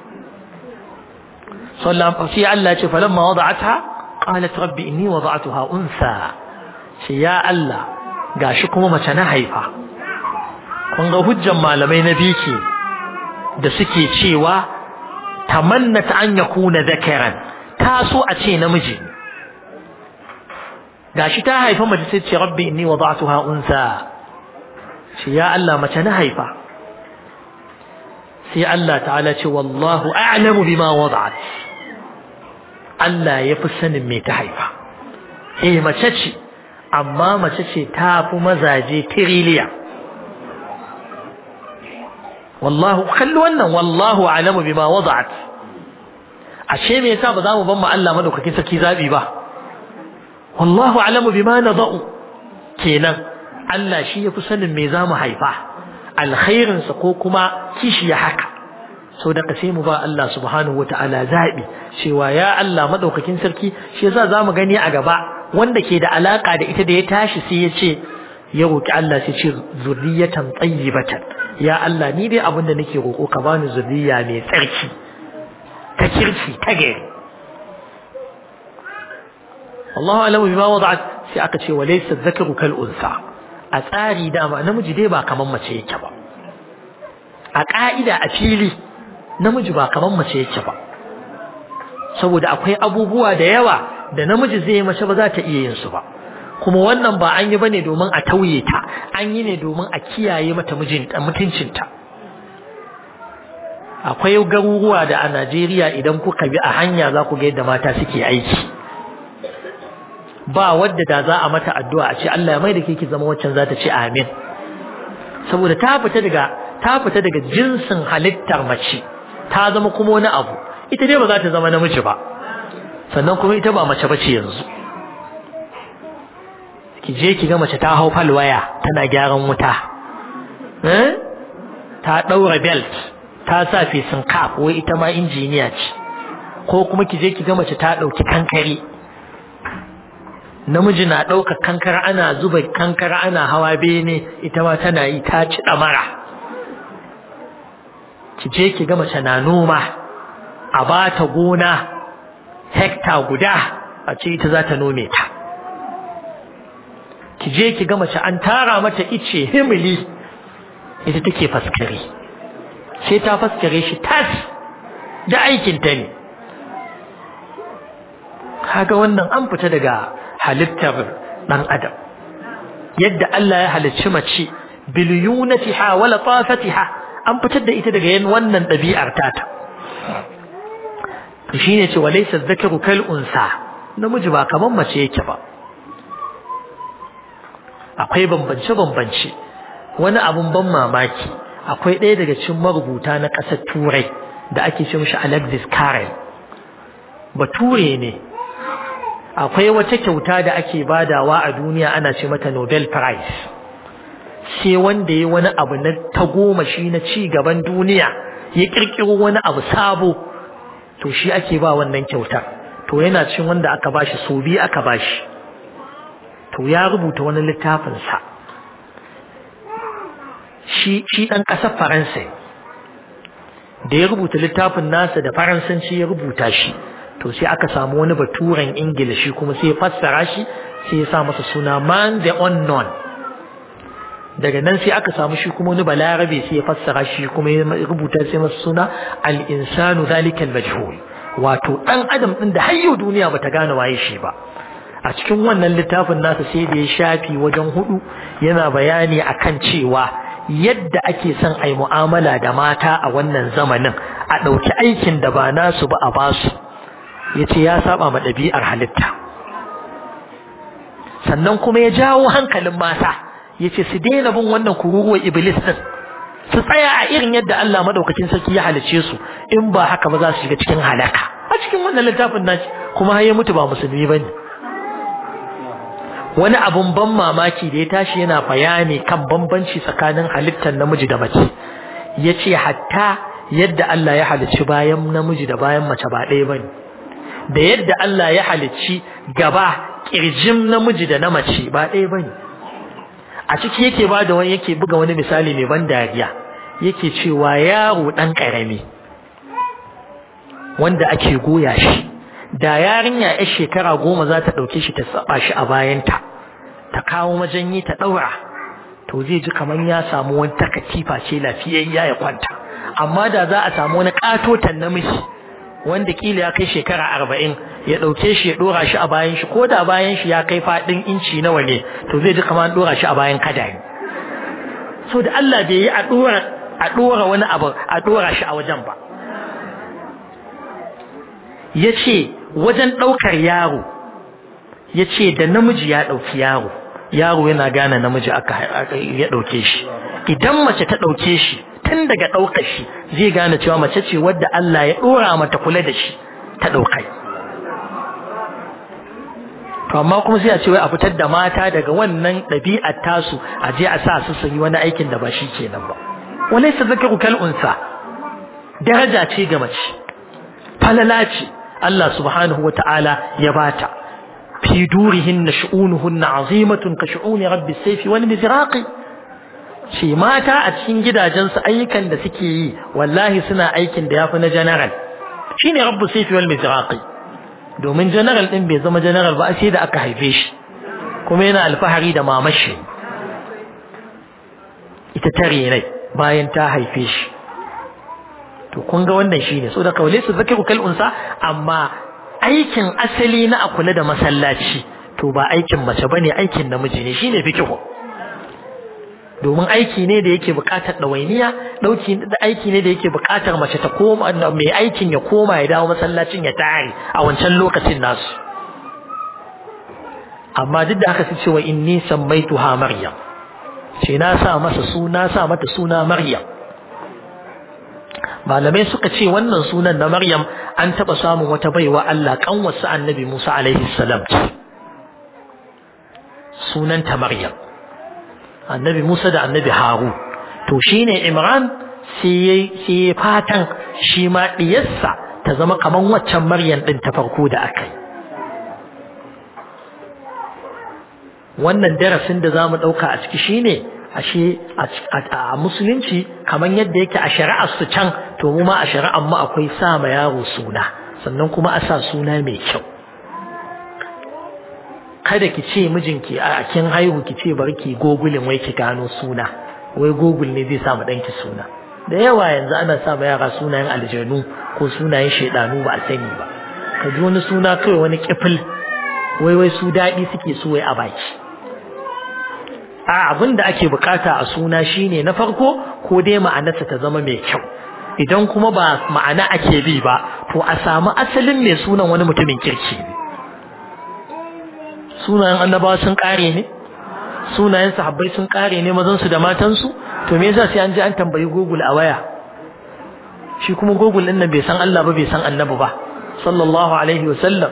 sallan sai Allah ce falamma wada'ata qalat rabbi inni wada'tuha unsa shi ya Allah gashi kuma mace na haifa kun ga hujjan malamai na biki da suke cewa tamannat an yakuna zakaran ta so a ce namiji gashi ta haifa mace sai ce rabbi inni wada'tuha unsa shi ya Allah mace na haifa sai Allah ta'ala ce wallahu a'lamu bima wada'at Allah ya fi sanin me ta haifa eh mace ce amma mace ce ta fi mazaje tiriliya wallahu kalli wannan wallahu a'lamu bima wada'at ashe me yasa ba za mu ban mu Allah madaukakin saki zabi ba wallahu a'lamu bima nada'u kenan Allah shi ya fi sanin me za mu haifa alkhairinsa ko kuma kishi ya haka sau da sai mu ba Allah subhanahu wata'ala zaɓi cewa ya Allah maɗaukakin sarki shi yasa za mu gani a gaba wanda ke da alaƙa da ita da ya tashi sai ya ce ya roƙi Allah sai ce zurriyatan tsayyibatan ya Allah ni dai abin da nake roƙo ka bani zurriya mai tsarki ta kirki ta gari Allahu alamu bima wada'at sai aka ce walaysa dhakaru kal unsa a tsari dama namiji dai ba kaman mace yake ba a ka'ida a fili namiji ba kaman mace yake ba saboda akwai abubuwa da yawa da namiji zai mace ba za ta iya yin su ba kuma wannan ba an yi bane domin a tauye ta an yi ne domin a kiyaye mata mijinta mutuncinta akwai garuruwa da a Najeriya idan kuka bi a hanya za ku ga yadda mata suke aiki ba wadda da za a mata addu'a a ce Allah ya mai da ke ki zama waccan za ta ce amin saboda ta fita daga ta fita daga jinsin halittar mace ta zama kuma wani abu ita dai ba za ta zama namiji ba sannan kuma ita ba mace bace yanzu ki je ki ga mace ta hau falwaya tana gyaran wuta eh ta daura belt ta sa fesin cap wai ita ma injiniya ce ko kuma ki je ki ga mace ta dauki kankare namiji na ɗauka kankara ana zuba kankara ana hawa bene ita ma tana yi ta ci ɗamara ki je ki ga mace na noma a ba ta gona hekta guda a ce ita za ta nome ta ki je ki ga mace an tara mata ice himili ita take faskare sai ta faskare shi tas da aikinta ne kaga wannan an fita daga halittar ɗan adam yadda Allah ya halicci mace biliyunatiha wa latafatiha an fitar da ita daga yan wannan ɗabi'ar tata to shine ce walaysa dhakaru kal unsa namiji ba kaman mace yake ba akwai bambance bambance wani abun ban mamaki akwai ɗaya daga cikin marubuta na ƙasar turai da ake ce mishi Alexis Carrel bature ne akwai wata kyauta da ake badawa a duniya ana ce mata Nobel Prize sai wanda ya wani abu na tagomashi na ci gaban duniya ya kirkiro wani abu sabo to shi ake ba wannan kyautar to yana cin wanda aka bashi so biyu aka bashi to ya rubuta wani littafin sa shi shi dan kasar Faransa da ya rubuta littafin nasa da faransanci ya rubuta shi to sai aka samu wani baturen ingila shi kuma sai ya fassara shi sai ya sa masa suna man the unknown daga nan sai aka samu shi kuma wani balarabe sai ya fassara shi kuma ya rubuta sai masa suna al-insanu zalikal majhul wato dan adam din da hayyo duniya bata gane waye shi ba a cikin wannan littafin nasa sai da ya shafi wajen hudu yana bayani akan cewa yadda ake son ai mu'amala da mata a wannan zamanin a ɗauki aikin da ba nasu ba a basu yace ya saba ma ɗabi'ar halitta sannan kuma ya jawo hankalin mata yace su daina bin wannan kururuwar iblis din su tsaya a irin yadda Allah madaukakin sarki ya halice su in ba haka ba za su shiga cikin halaka a cikin wannan littafin nashi kuma har ya mutu ba musulmi bane wani abun ban mamaki da ya tashi yana bayani kan bambanci tsakanin halittar namiji da mace yace hatta yadda Allah ya halicci bayan namiji da bayan mace ba ɗaya bane da yadda Allah ya halicci gaba kirjin namiji da na mace ba ɗaya bane a ciki yake ba da wani yake buga wani misali mai ban dariya yake cewa yaro ɗan ƙarami wanda ake goya shi da yarinya yar shekara goma za ta ɗauke shi ta saba shi a bayanta ta kawo majanyi ta ɗaura to zai ji kamar ya samu wani takatifa ce lafiyayya ya kwanta amma da za a samu wani ƙatotan namiji wanda kila ya kai shekara arba'in ya ɗauke shi ya ɗora shi a bayan shi ko da bayan shi ya kai faɗin inci nawa ne to zai ji kamar ɗora shi a bayan kada ne so da Allah bai yi a ɗora a ɗora wani abu a ɗora shi a wajen ba ya ce wajen ɗaukar yaro ya ce da namiji ya ɗauki yaro yaro yana gane namiji aka ya ɗauke shi idan mace ta ɗauke shi tun daga ɗaukar shi zai gane cewa mace ce wadda Allah ya ɗora mata kula da shi ta ɗaukai to amma kuma sai a ce wai a fitar da mata daga wannan ɗabi'ar tasu a je a sa su su yi wani aikin da ba shi kenan ba walaysa zakaru kal unsa daraja ce ga mace falala ce Allah subhanahu wa ta'ala ya bata fi durihinna shu'unuhunna azimatun ka shu'uni rabbi sayfi wal mizraqi ce mata a cikin gidajensu ayyukan da suke yi wallahi suna aikin da yafi na general shine rabbu sayfi wal mizraqi domin general din bai zama general ba sai da aka haife shi kuma yana alfahari da mamashi ita tare ne bayan ta haife shi to kun ga wannan shine so da kaule su zakiru kal unsa amma aikin asali na a kula da masallaci to ba aikin mace bane aikin namiji ne shine fikihu domin aiki ne da yake buƙatar ɗawainiya ɗauki da aiki ne da yake buƙatar mace ta koma mai aikin ya koma ya dawo masallacin ya tare a wancan lokacin nasu amma duk da haka su ce wa inni sammaituha maryam ce na sa masa suna sa mata suna maryam malamai suka ce wannan sunan na maryam an taba samun wata baiwa Allah kanwarsa annabi Musa alaihi salam sunanta maryam annabi Musa da annabi Haru to shine Imran sai sai fatan shi ma diyarsa ta zama kaman waccan maryam din ta farko da aka yi wannan darasin da zamu dauka a ciki shine ashe a musulunci kamar yadda yake a shari'ar su can to mu ma a shari'ar mu akwai sa ma yaro suna sannan kuma a sa suna mai kyau kada ki ce mijinki a kin haihu ki ce bari ki gogulin wai ki gano suna wai gogul ne zai sa mu danki suna da yawa yanzu ana sa ma yara sunayen aljanu ko sunayen shedanu ba a sani ba ka ji wani suna kawai wani kifil wai wai su daɗi suke so wai a baki a abin da ake bukata a suna shine na farko ko dai ma'anarsa ta zama mai kyau idan kuma ba ma'ana ake bi ba to a samu asalin mai sunan wani mutumin kirki ne sunayen annabawa sun kare ne sunayen sahabbai sun kare ne mazan su da matan su to me yasa sai an je an tambayi Google a waya shi kuma Google din nan bai san Allah ba bai san annabi ba sallallahu alaihi wasallam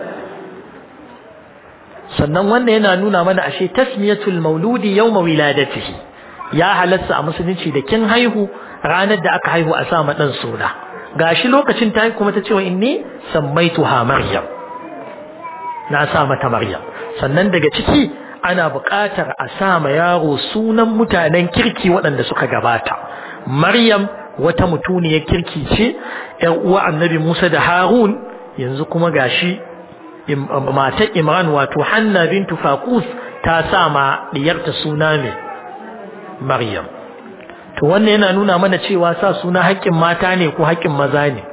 sannan wannan yana nuna mana ashe tasmiyatul mauludi yawma wiladatihi ya halatta a musulunci da kin haihu ranar da aka haihu a sa ma dan suna gashi lokacin ta kuma ta ce wa inni sammaituha maryam na sa mata maryam sannan daga ciki ana buƙatar a sa ma yaro sunan mutanen kirki waɗanda suka gabata maryam wata mutuniyar kirki ce ƴan uwa annabi Musa da Harun yanzu kuma gashi matar Imran wato Hanna bintu Faqus ta sa ma diyarta suna mai Maryam to wannan yana nuna mana cewa sa suna haƙƙin mata ne ko haƙƙin maza ne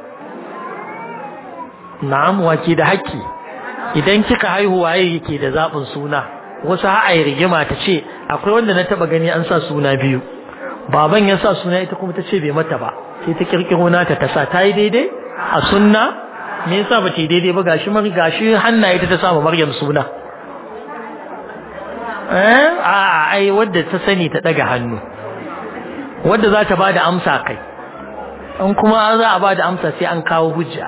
na'am wake da haƙƙi idan kika haihu waye yake da zaɓin suna wasu ha'ayi rigima ta ce akwai wanda na taɓa gani an sa suna biyu baban ya sa suna ita kuma ta ce bai mata ba sai ta kirkiro nata ta sa ta yi daidai a sunna me yasa ba ta daidai ba gashi mar gashi hannaye ta ta samu Maryam suna eh a ai wadda ta sani ta daga hannu wadda za ta bada amsa kai in kuma za a bada amsa sai an kawo hujja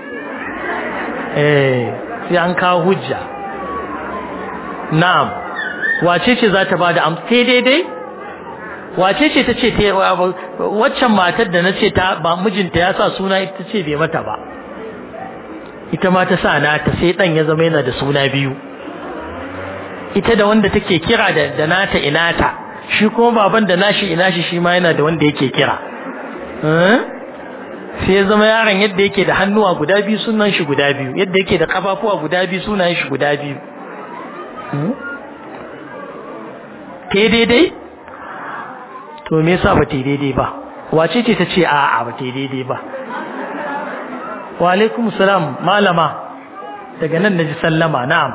eh sai an kawo hujja na'am wace ce za ta bada amsa sai daidai wace ce ta ce waccan matar da na ce ta ba mijinta ya sa suna ita ce bai mata ba ita ma ta sa nata sai dan ya zama yana da suna biyu ita da wanda take kira da da nata inata shi kuma baban da nashi ina shi shi ma yana da wanda yake kira sai ya zama yaron yadda yake da hannuwa guda biyu sunan shi guda biyu yadda yake da kafafuwa guda biyu sunan shi guda biyu te daidai to me yasa ba te daidai ba wace ce ta ce a'a ba te daidai ba wa alaikum salam malama daga nan naji sallama na'am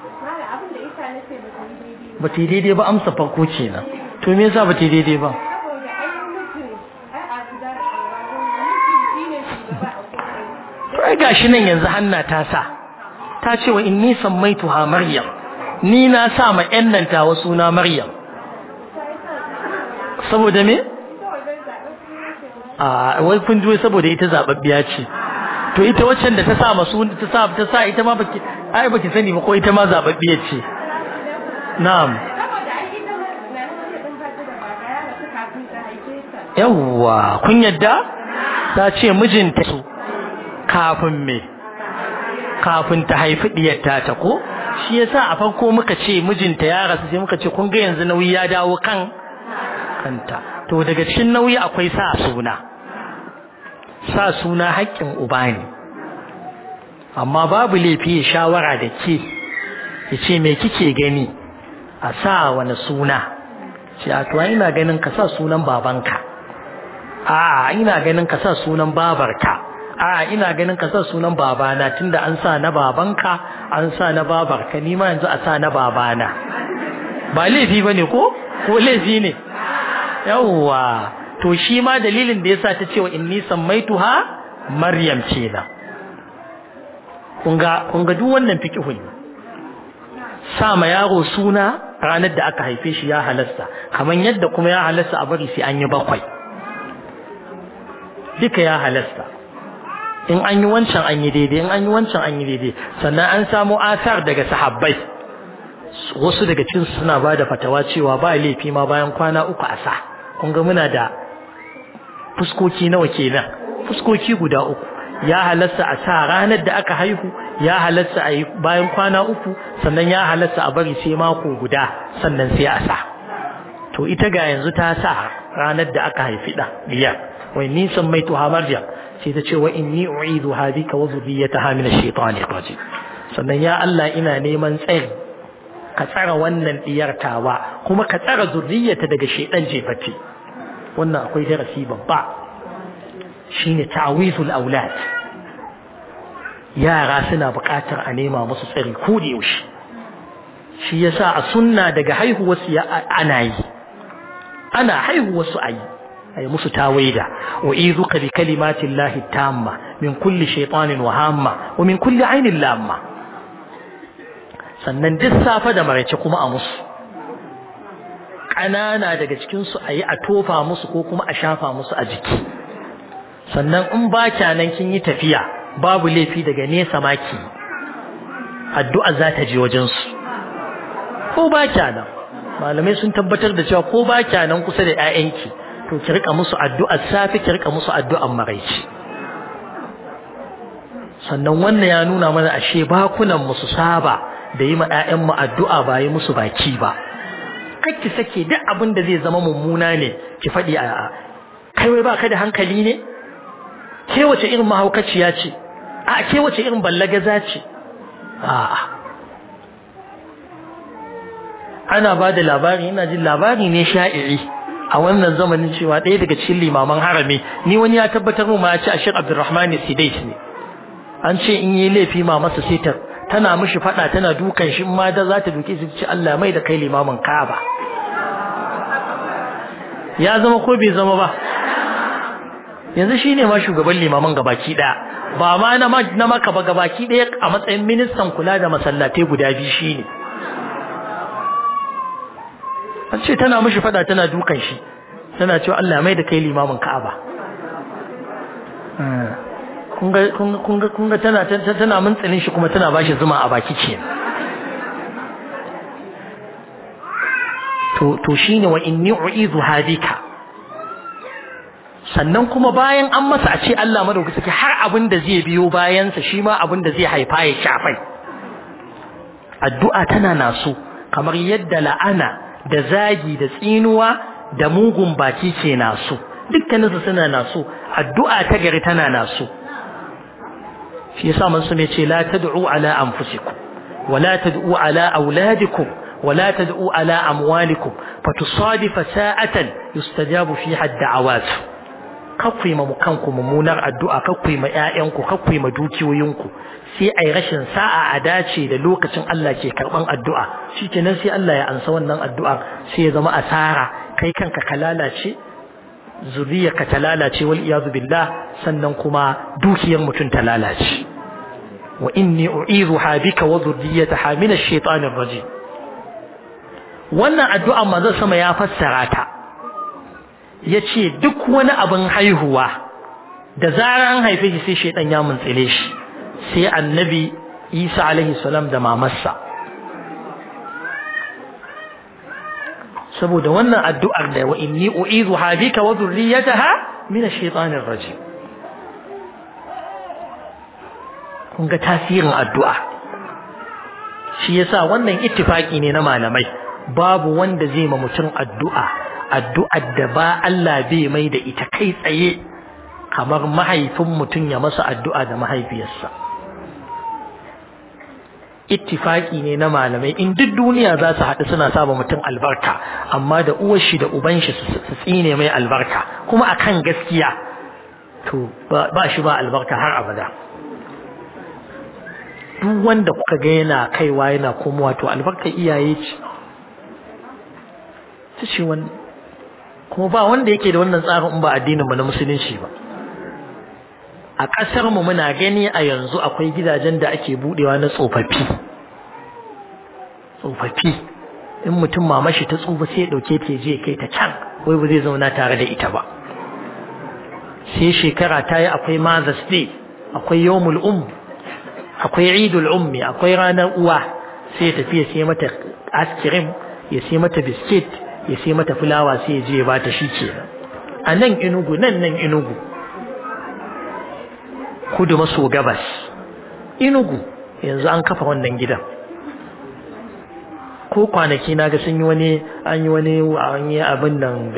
ba ta daidai ba amsa farko kenan to me yasa ba ta daidai ba ai gashi nan yanzu hanna ta sa ta ce wa inni sammaituha maryam ni na sa ma yan nan ta wasu na maryam saboda me a wai kun ji saboda ita zababbiya ce to ita waccan da ta sa masu ta sa ta sa ita ma baki ai baki sani ba ko ita ma zababbiyar ce na'am yawwa kun yadda ta ce mijinta su kafin me kafin ta haifi diyarta ta ko shi yasa a farko muka ce mijinta ya rasu sai muka ce kun ga yanzu nauyi ya dawo kan kanta to daga cikin nauyi akwai sa suna sa suna haƙƙin uba ne amma babu laifi ya shawara da ke ya ce me kike gani a sa wani suna ce a tuwa ina ganin ka sa sunan babanka a ina ganin ka sa sunan babarka a ina ganin ka sa sunan babana tunda an sa na babanka an sa na babarka ni ma yanzu a sa na babana ba laifi bane ko ko laifi ne yawwa to shi ma dalilin da yasa ta ce wa inni sammaituha maryam ce na kun ga kun ga duk wannan fiqhu ne sa ma yaro suna ranar da aka haife shi ya halasta kamar yadda kuma ya halasta a bari sai an yi bakwai duka ya halasta in an yi wancan an yi daidai in an yi wancan an yi daidai sannan an samu asar daga sahabbai wasu daga cikin suna ba da fatawa cewa ba laifi ma bayan kwana uku a sa kun ga muna da fuskoki nawa kenan fuskoki guda uku ya halasta a sa ranar da aka haihu ya halasta a yi bayan kwana uku sannan ya halasta a bari sai mako guda sannan sai a sa to ita ga yanzu ta sa ranar da aka haifi da biyar wai ni san mai tuha marja sai ta ce wa inni u'idu hadika wa zurriyataha min ash-shaytani rajim sannan ya Allah ina neman tsari ka tsara wannan diyar tawa kuma ka tsara zurriyata daga shaytan jefati wannan akwai darasi babba shine ta'wizul aulad yara suna buƙatar a nema musu tsari ko da yaushe shi yasa a sunna daga haihuwar su ana yi ana haihuwar su ayi ay musu tawaida wa izuka bi kalimati llahi tamma min kulli shaytanin wa hamma wa min kulli ainin lamma sannan duk safa da maraice kuma a musu ƙanana daga cikin su ayi a tofa musu ko kuma a shafa musu a jiki sannan in ba nan kin yi tafiya babu laifi daga nesa maki addu'a za ta je wajen su ko ba nan malamai sun tabbatar da cewa ko ba nan kusa da 'ya'yanki to ki rika musu addu'ar safi ki rika musu addu'ar maraici sannan wannan ya nuna mana ashe bakunan mu su saba da yi ma ƴaƴan mu addu'a ba yi musu baki ba kar ki sake duk abin da zai zama mummuna ne ki faɗi a kai wai baka da hankali ne ke wace irin mahaukaciya ce a ke wace irin ballagaza ce a'a ana ba da labari ina jin labari ne sha'iri a wannan zamanin cewa ɗaya daga cikin limaman harami ni wani ya tabbatar mu ma ya ce a Sheikh Abdulrahman Sidais ne an ce in yi laifi ma masa sai ta tana mishi fada tana dukan shi ma da za ta duke shi ce Allah mai da kai limamin Kaaba ya zama ko bai zama ba yanzu shine ma shugaban limaman gabaki daya ba ma na na maka ba gabaki daya a matsayin ministan kula da masallatai guda biyu shine an ce tana mishi fada tana dukan shi tana cewa Allah mai da kai limamin Ka'aba kun ga tana tana mintsinin shi kuma tana bashi zuma a baki ce to to shine wa inni u'izu hadika sannan kuma bayan an masa a ce Allah madaukaki saki har abin da zai biyo bayansa shi ma abin da zai haifa ya shafai addu'a tana naso kamar yadda la'ana da zagi da tsinuwa da mugun baki ke naso dukkaninsu suna naso addu'a ta gari tana naso shi yasa mun su ce la tad'u ala anfusikum wa la tad'u ala auladikum wa la tad'u ala amwalikum fatusadifa sa'atan yustajabu fiha ad-da'awat kakwai ma kanku mummunar addu'a kakwai ma ƴaƴanku kakwai ma dukiyoyinku sai ai rashin sa'a a dace da lokacin Allah ke karban addu'a shikenan sai Allah ya ansa wannan addu'a sai ya zama asara kai kanka ka lalace zuriyarka ta lalace wal iyadu billah sannan kuma dukiyar mutum ta lalace wa inni u'izuha bika wa dhurriyyataha min ash-shaytanir rajim wannan addu'a manzo sama ya fassara ta yace duk wani abin haihuwa da zarar an haife shi sai shaytan ya muntsile shi sai annabi Isa alaihi salam da mamarsa saboda wannan addu'ar da wa inni u'izuha bika wa dhurriyyataha min ash-shaytanir rajim kun ga tasirin addu'a shi yasa wannan ittifaki ne na malamai babu wanda zai ma mutum addu'a addu'ar da ba Allah bai mai da ita kai tsaye kamar mahaifin mutum ya masa addu'a da mahaifiyarsa ittifaki ne na malamai in duk duniya za su haɗu suna saba mutum albarka amma da uwar shi da uban shi su tsine mai albarka kuma akan gaskiya to ba shi ba albarka har abada duk wanda kuka ga yana kaiwa yana komowa to albarka iyaye ce ta ce wani kuma ba wanda yake da wannan tsarin in ba addinin mu na musulunci ba a ƙasar mu muna gani a yanzu akwai gidajen da ake budewa na tsofaffi tsofaffi in mutum mamashi ta tsufa sai ya ɗauke ta je kai ta can wai ba zai zauna tare da ita ba sai shekara ta yi akwai mother's day akwai yawmul um akwai idul ummi akwai ranar uwa sai ya tafi ya sai mata askirim ya sai mata biskit ya sai mata fulawa sai ya je ya bata shi kenan a nan inugu nan nan inugu kudu maso gabas inugu yanzu an kafa wannan gidan ko kwanaki na ga sun yi wani an yi wani an yi abin nan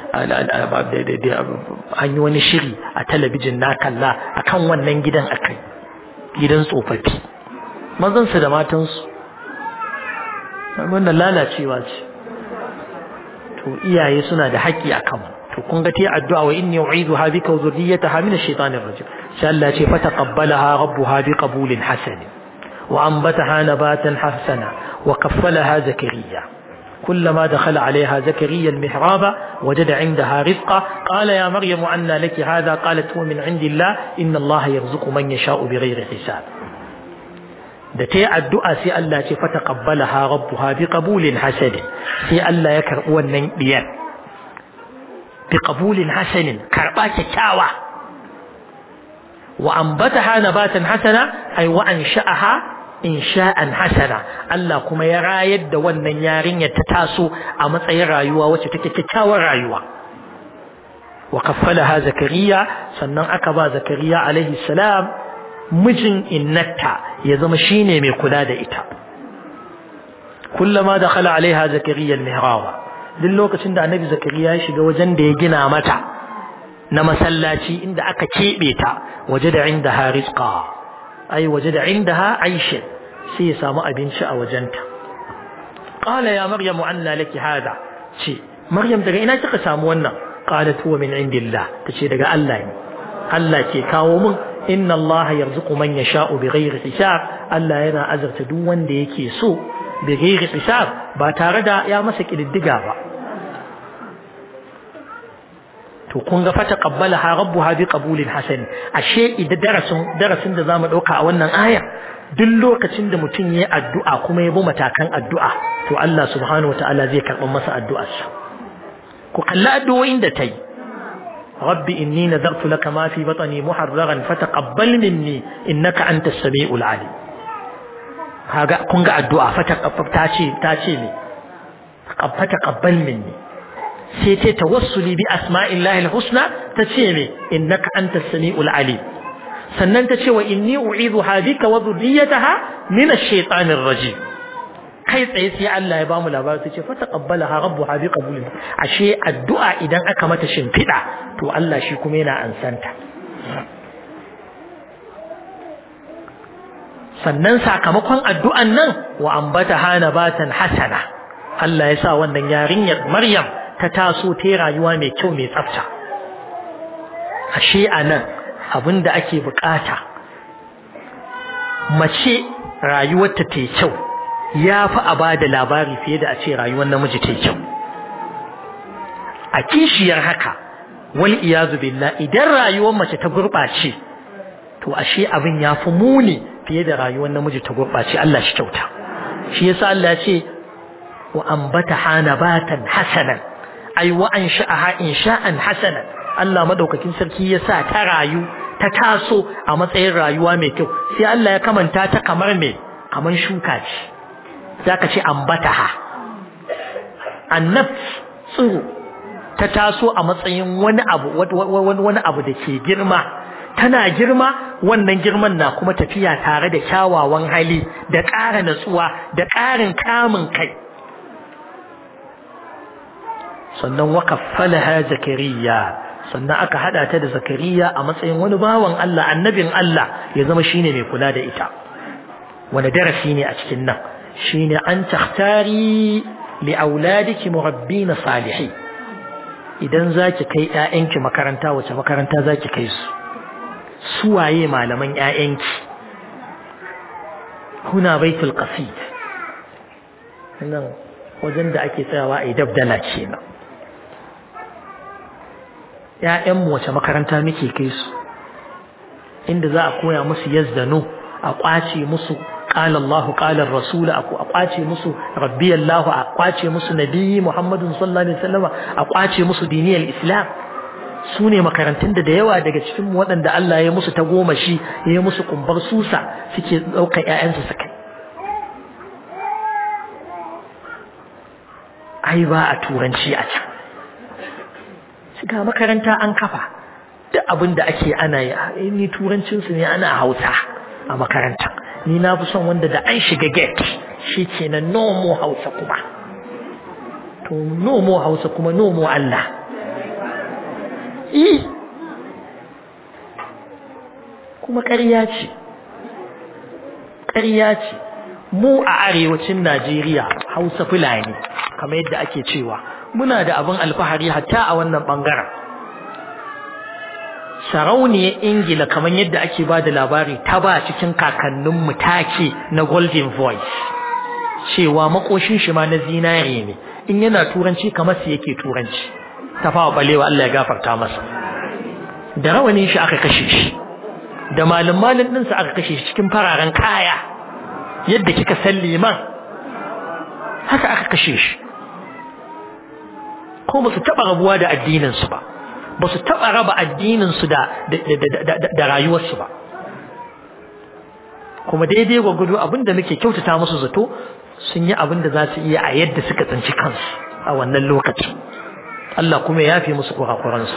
an yi wani shiri a talabijin na kalla akan wannan gidan akai gidan tsofaffi mazansu da matansu wannan lalacewa ce to iyaye suna da haƙƙi a kanmu to kun ga ta addu'a wa inni u'iduha bika wa dhurriyyataha min ash-shaytanir rajim sai Allah ce fataqabbalaha rabbuha biqabulin hasan wa anbataha nabatan hasana wa kaffalaha zakariya كلما دخل عليها زكريا المحراب وجد عندها رزقا قال يا مريم أن لك هذا قالت هو من عند الله إن الله يرزق من يشاء بغير حساب da ta yi addu'a sai Allah ce fata ƙabbala ha rabbuha bi ƙabulin hasani sai Allah ya karɓi wannan ɗiyar bi ƙabulin hasanin karɓa kyakkyawa wa ambata ha nabatan hasana ai wa an sha'aha in sha'an hasana Allah kuma ya rayar da wannan yarinyar ta taso a matsayin rayuwa wacce take kyakkyawar rayuwa wa kaffalaha zakariya sannan aka ba zakariya alaihi salam mijin innata ya zama shine mai kula da ita kullama dakhala alaiha zakariya al-mihraba duk lokacin da annabi zakariya ya shiga wajen da ya gina mata na masallaci inda aka keɓe ta waje da inda ha rizqa ai waje da inda ha aishin sai ya samu abinci a wajenta qala ya maryamu anna laki hada ce maryam daga ina kika samu wannan qalat huwa min indillah tace daga Allah ne Allah ke kawo mun inna Allah yarzuqu man yasha'u bighairi hisab Allah yana azarta duk wanda yake so bighairi hisab ba tare da ya masa kididdiga ba to kun ga fata qabbalaha rabbuha bi qabulin hasan ashe idan darasin darasin da zamu dauka a wannan aya duk lokacin da mutum yayi addu'a kuma ya bi matakan addu'a to Allah subhanahu wataala zai karɓa masa addu'arsa ku kalla addu'o'in da ta yi rabbi inni nadartu laka ma fi batni muharraran fataqabbal minni innaka antas samiul alim kaga kun ga addu'a fataqabbal ta ce ta ce ne fataqabbal minni sai ce tawassuli bi asma'illahi husna ta ce me innaka antas samiul alim sannan ta ce wa inni u'idhuha bika wa dhurriyyataha min ash-shaytanir rajim kai tsaye sai Allah ya bamu labari sai ce fa taqabbalaha rabbuha bi qabulin ashe addu'a idan aka mata shimfiɗa to Allah shi kuma yana ansanta sannan sakamakon addu'an nan wa ambata hana batan hasana Allah ya sa wannan yarinyar Maryam ta taso ta rayuwa mai kyau mai tsafta ashe anan abinda ake bukata mace rayuwarta ta kyau ya fi a ba da labari fiye da a ce rayuwar namiji ta kyau a kishiyar haka wal iyazu billah idan rayuwar mace ta gurɓace to ashe abin ya fi muni fiye da rayuwar namiji ta gurɓace Allah shi kyauta shi yasa Allah ce wa ambata hanabatan hasanan ai wa an sha'aha insha'an hasanan Allah madaukakin sarki ya sa ta rayu ta taso a matsayin rayuwa mai kyau sai Allah ya kamanta ta kamar me kamar shuka ce zaka ce ambataha annab tsiro ta taso a matsayin wani abu wani abu da ke girma tana girma wannan girman na kuma tafiya tare da kyawawan hali da ƙara natsuwa da ƙarin kamun kai sannan wakaffalaha zakariya sannan aka hada ta da zakariya a matsayin wani bawan Allah annabin Allah ya zama shine mai kula da ita wani darasi ne a cikin nan shine an takhtari li auladiki murabbina salihi idan zaki kai ƴaƴanki makaranta wace makaranta zaki kai su su waye malaman ƴaƴanki huna baitul qasid nan wajen da ake tsayawa a dabdala kenan ƴaƴanmu wace makaranta muke kai su inda za a koya musu yazdano a ƙwace musu qala Allah qala ar-rasul a kwace musu rabbi Allah a kwace musu nabi Muhammadun sallallahu alaihi wasallam a kwace musu diniyar Islam su ne makarantun da da yawa daga cikin waɗanda Allah ya musu ta goma shi ya yi musu kumbar susa suke ɗaukar ‘ya'yansu su kai. Ai ba a turanci a can. Shiga makaranta an kafa, duk abin da ake ana yi, ni turancinsu ne ana hausa a makaranta. Ni na fi son wanda da an shiga gate shi ke na nomo hausa kuma. To nomo hausa kuma nomo Allah. yi kuma ƙarya ce ƙarya ce mu a arewacin Najeriya Hausa Fulani kamar yadda ake cewa muna da abin alfahari hatta a wannan bangaren sarauniyar Ingila kamar yadda ake ba da labari ta ba cikin kakanninmu take na Golden Voice cewa makoshin shi ma na zinare ne in yana turanci kamar su yake turanci tafawa balewa Allah ya gafarta masa da rawanin shi aka kashe shi da malin malin ɗinsa aka kashe shi cikin fararen kaya yadda kika san liman haka aka kashe shi ko ba su taɓa rabuwa da addininsu ba ba su taɓa raba addininsu da da rayuwarsu ba kuma daidai gwagwado abin da muke kyautata musu zato sun yi abin da za su iya a yadda suka tsinci kansu a wannan lokacin Allah kuma ya fi musu kurakuransu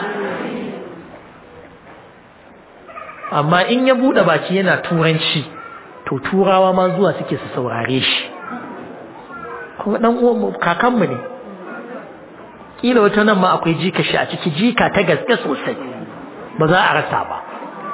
amma in ya buɗe baki yana turanci to turawa ma zuwa suke su saurare shi kuma ɗan uwan kakanmu ne kila wata nan ma akwai jika shi a ciki jika ta gaske sosai ba za a rasa ba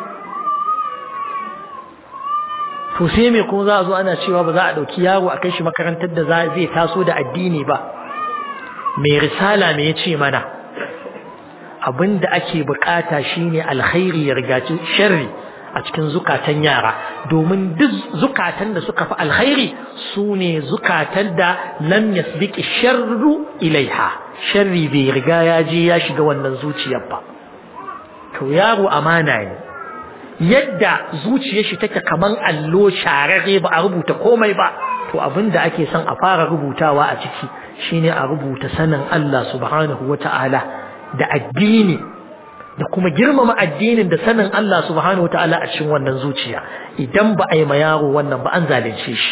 to sai me kuma za a zo ana cewa ba za a ɗauki yaro a kai shi makarantar da zai taso da addini ba mai risala me ya ce mana abin da ake bukata shine alkhairi ya rigaci sharri a cikin zukatan yara domin duk zukatan da suka fi alkhairi su ne zukatan da lam yasbiqi sharru ilaiha sharri bai riga ya je ya shiga wannan zuciyar ba to yaro amana ne yadda zuciyar shi take kaman allo shararre ba a rubuta komai ba to abin da ake son a fara rubutawa a ciki shine a rubuta sanin Allah subhanahu wata'ala da addini da kuma girmama addinin da sanin Allah subhanahu wata'ala a cikin wannan zuciya idan ba a yi ma yaro wannan ba an zalunce shi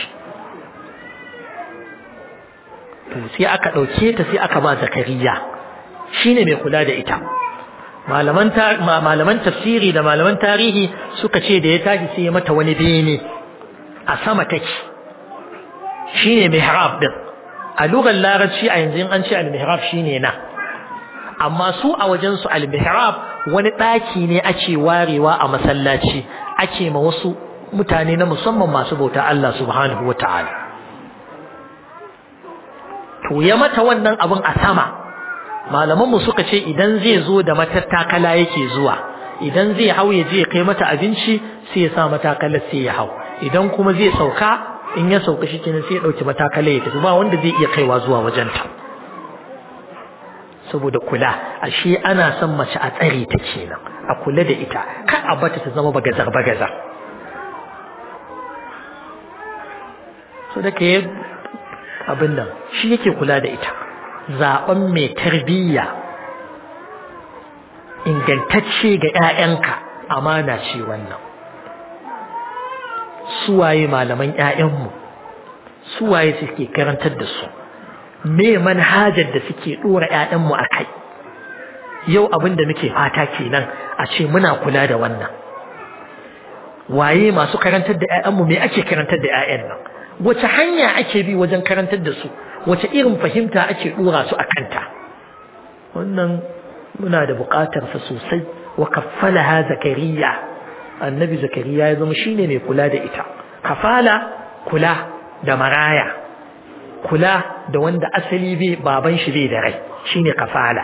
to sai aka ɗauke ta sai aka ba zakariya shine mai kula da ita malaman malaman tafsiri da malaman tarihi suka ce da ya tashi sai ya mata wani bene a sama take shine mihrab din a lugar larabci a yanzu an ce al-mihrab shine na amma su a wajen su al-mihrab wani daki ne ake warewa a masallaci ake ma wasu mutane na musamman masu bauta Allah subhanahu wataala to ya mata wannan abin a sama malaman mu suka ce idan zai zo da matattakala yake zuwa idan zai hau ya je kai mata abinci sai ya sa matakalar sai ya hau idan kuma zai sauka in ya sauka shi kenan sai ya dauki matakala ya tafi ba wanda zai iya kaiwa zuwa wajenta saboda kula ashe ana son mace a tsare ta kenan a kula da ita kar a bata ta zama bagazar bagazar so da ke abin nan shi yake kula da ita zaben mai tarbiyya ingantacce ga 'ya'yanka amana ce wannan suwaye malaman ƴaƴanmu suwaye suke karantar da su me manhajar da suke dora ƴaƴanmu akai yau abin da muke fata kenan a ce muna kula da wannan waye masu karantar da ƴaƴanmu me ake karantar da ƴaƴan nan wace hanya ake bi wajen karantar da su wace irin fahimta ake dora su akanta wannan muna da buƙatar sa sosai wa kaffalaha zakariya annabi zakariya ya zama shine mai kula da ita kafala kula da maraya kula da wanda asali bai baban shi bai da rai shine kafala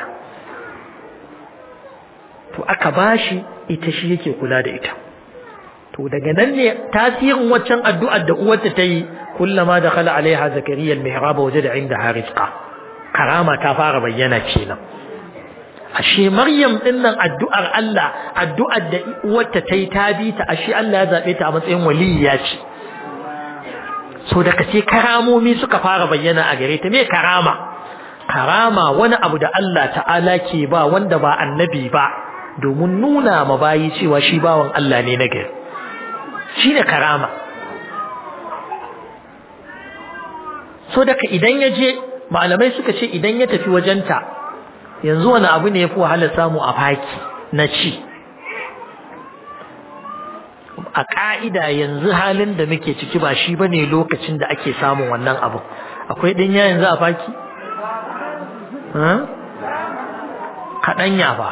to aka bashi ita shi yake kula da ita to daga nan ne tasirin waccan addu'ar da uwarta ta yi kullama da khala alaiha zakariya al-mihrab wajada indaha rizqa karama ta fara bayyana kenan ashe Maryam din nan addu'ar Allah addu'ar da uwarta ta yi ta bi ta ashe Allah ya zabe ta a matsayin waliyya ce so daga sai karamomi suka fara bayyana a gare ta me karama karama wani abu da Allah ta'ala ke ba wanda ba annabi ba domin nuna ma bayi cewa shi bawan Allah ne na gari shine karama so daga idan ya je malamai suka ce idan ya tafi wajenta yanzu wani abu ne ya fi wahala samu a faki na ci a ƙa'ida yanzu halin da muke ciki ba shi ba ne lokacin da ake samun wannan abu akwai ɗinya yanzu a faki? kaɗanya ba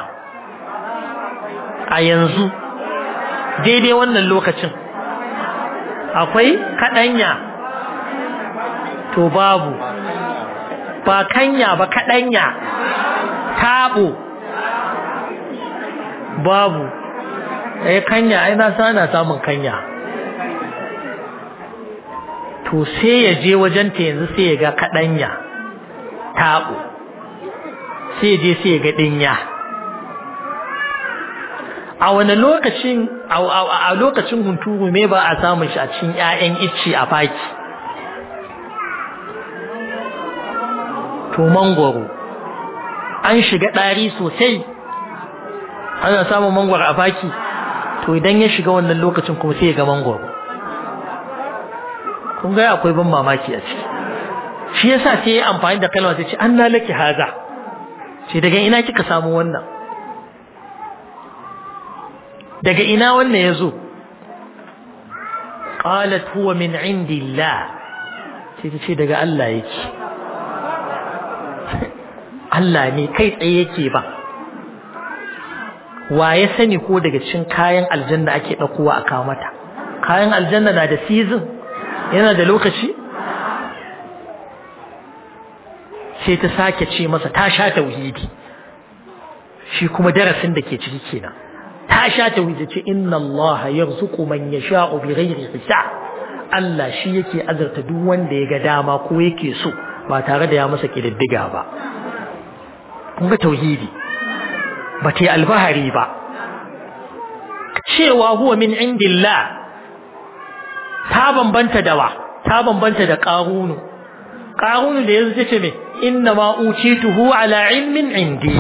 a yanzu daidai wannan lokacin akwai kaɗanya to babu ba kanya ba kaɗanya taɓo babu eh kanya ai na sana samun kanya to sai ya je wajen ta yanzu sai ya ga kadanya tabo sai je sai ya ga dinya a wani lokacin a lokacin hunturu me ba a samun shi a cikin ƴaƴan icce a faki to mangoro an shiga ɗari sosai ana samun mangoro a faki to idan ya shiga wannan lokacin kuma sai ya ga mangoro kun ga akwai ban mamaki a ciki shi yasa sai ya amfani da kalma sai ce an na laki haza ce daga ina kika samu wannan daga ina wannan ya zo qalat huwa min indillah sai ta ce daga Allah yake Allah ne kai tsaye yake ba wa ya sani ko daga cikin kayan aljanna ake ɗaukowa a kawo mata kayan aljanna na da season yana da lokaci sai ta sake ce masa ta sha tauhidi shi kuma darasin da ke ciki kenan ta sha tauhidi ce inna Allah yarzuqu man yasha'u bighairi hisab Allah shi yake azarta duk wanda ya ga dama ko yake so ba tare da ya masa kididdiga ba kun ga tauhidi ba ta yi albahari ba cewa huwa min indillah ta bambanta da wa ta bambanta da ƙarunu ƙarunu da yanzu ce me inna ma utituhu ala ilmin indi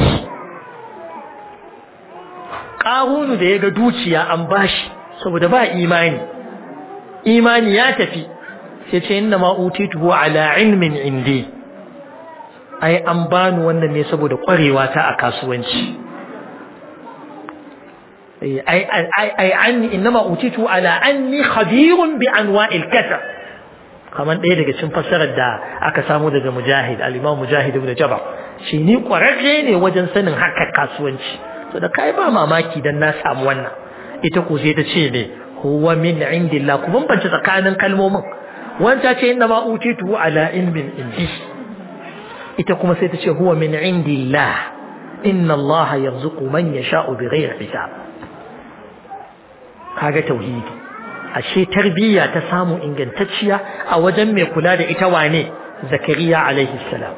ƙarunu da ya ga dukiya an bashi saboda ba imani imani ya tafi sai ce inna ma utituhu ala ilmin indi ai an bani wannan ne saboda ƙwarewa ta a kasuwanci ai ai anni innama utitu ala anni khabirun bi anwa'il kasab kaman ɗaya daga cikin fassarar da aka samu daga mujahid al-imam mujahid ibn jabr shi ni ƙwararre ne wajen sanin harkar kasuwanci to da kai ba mamaki dan na samu wannan ita ko sai ta ce ne huwa min indillah ku bambance tsakanin kalmomin wanda ce inna ma utitu ala ilmin indi ita kuma sai ta ce huwa min indillah inna allaha yarzuqu man yasha'u bighayri hisab kaga tauhidi ashe tarbiyya ta samu ingantacciya a wajen mai kula da ita wane zakariya alaihi salam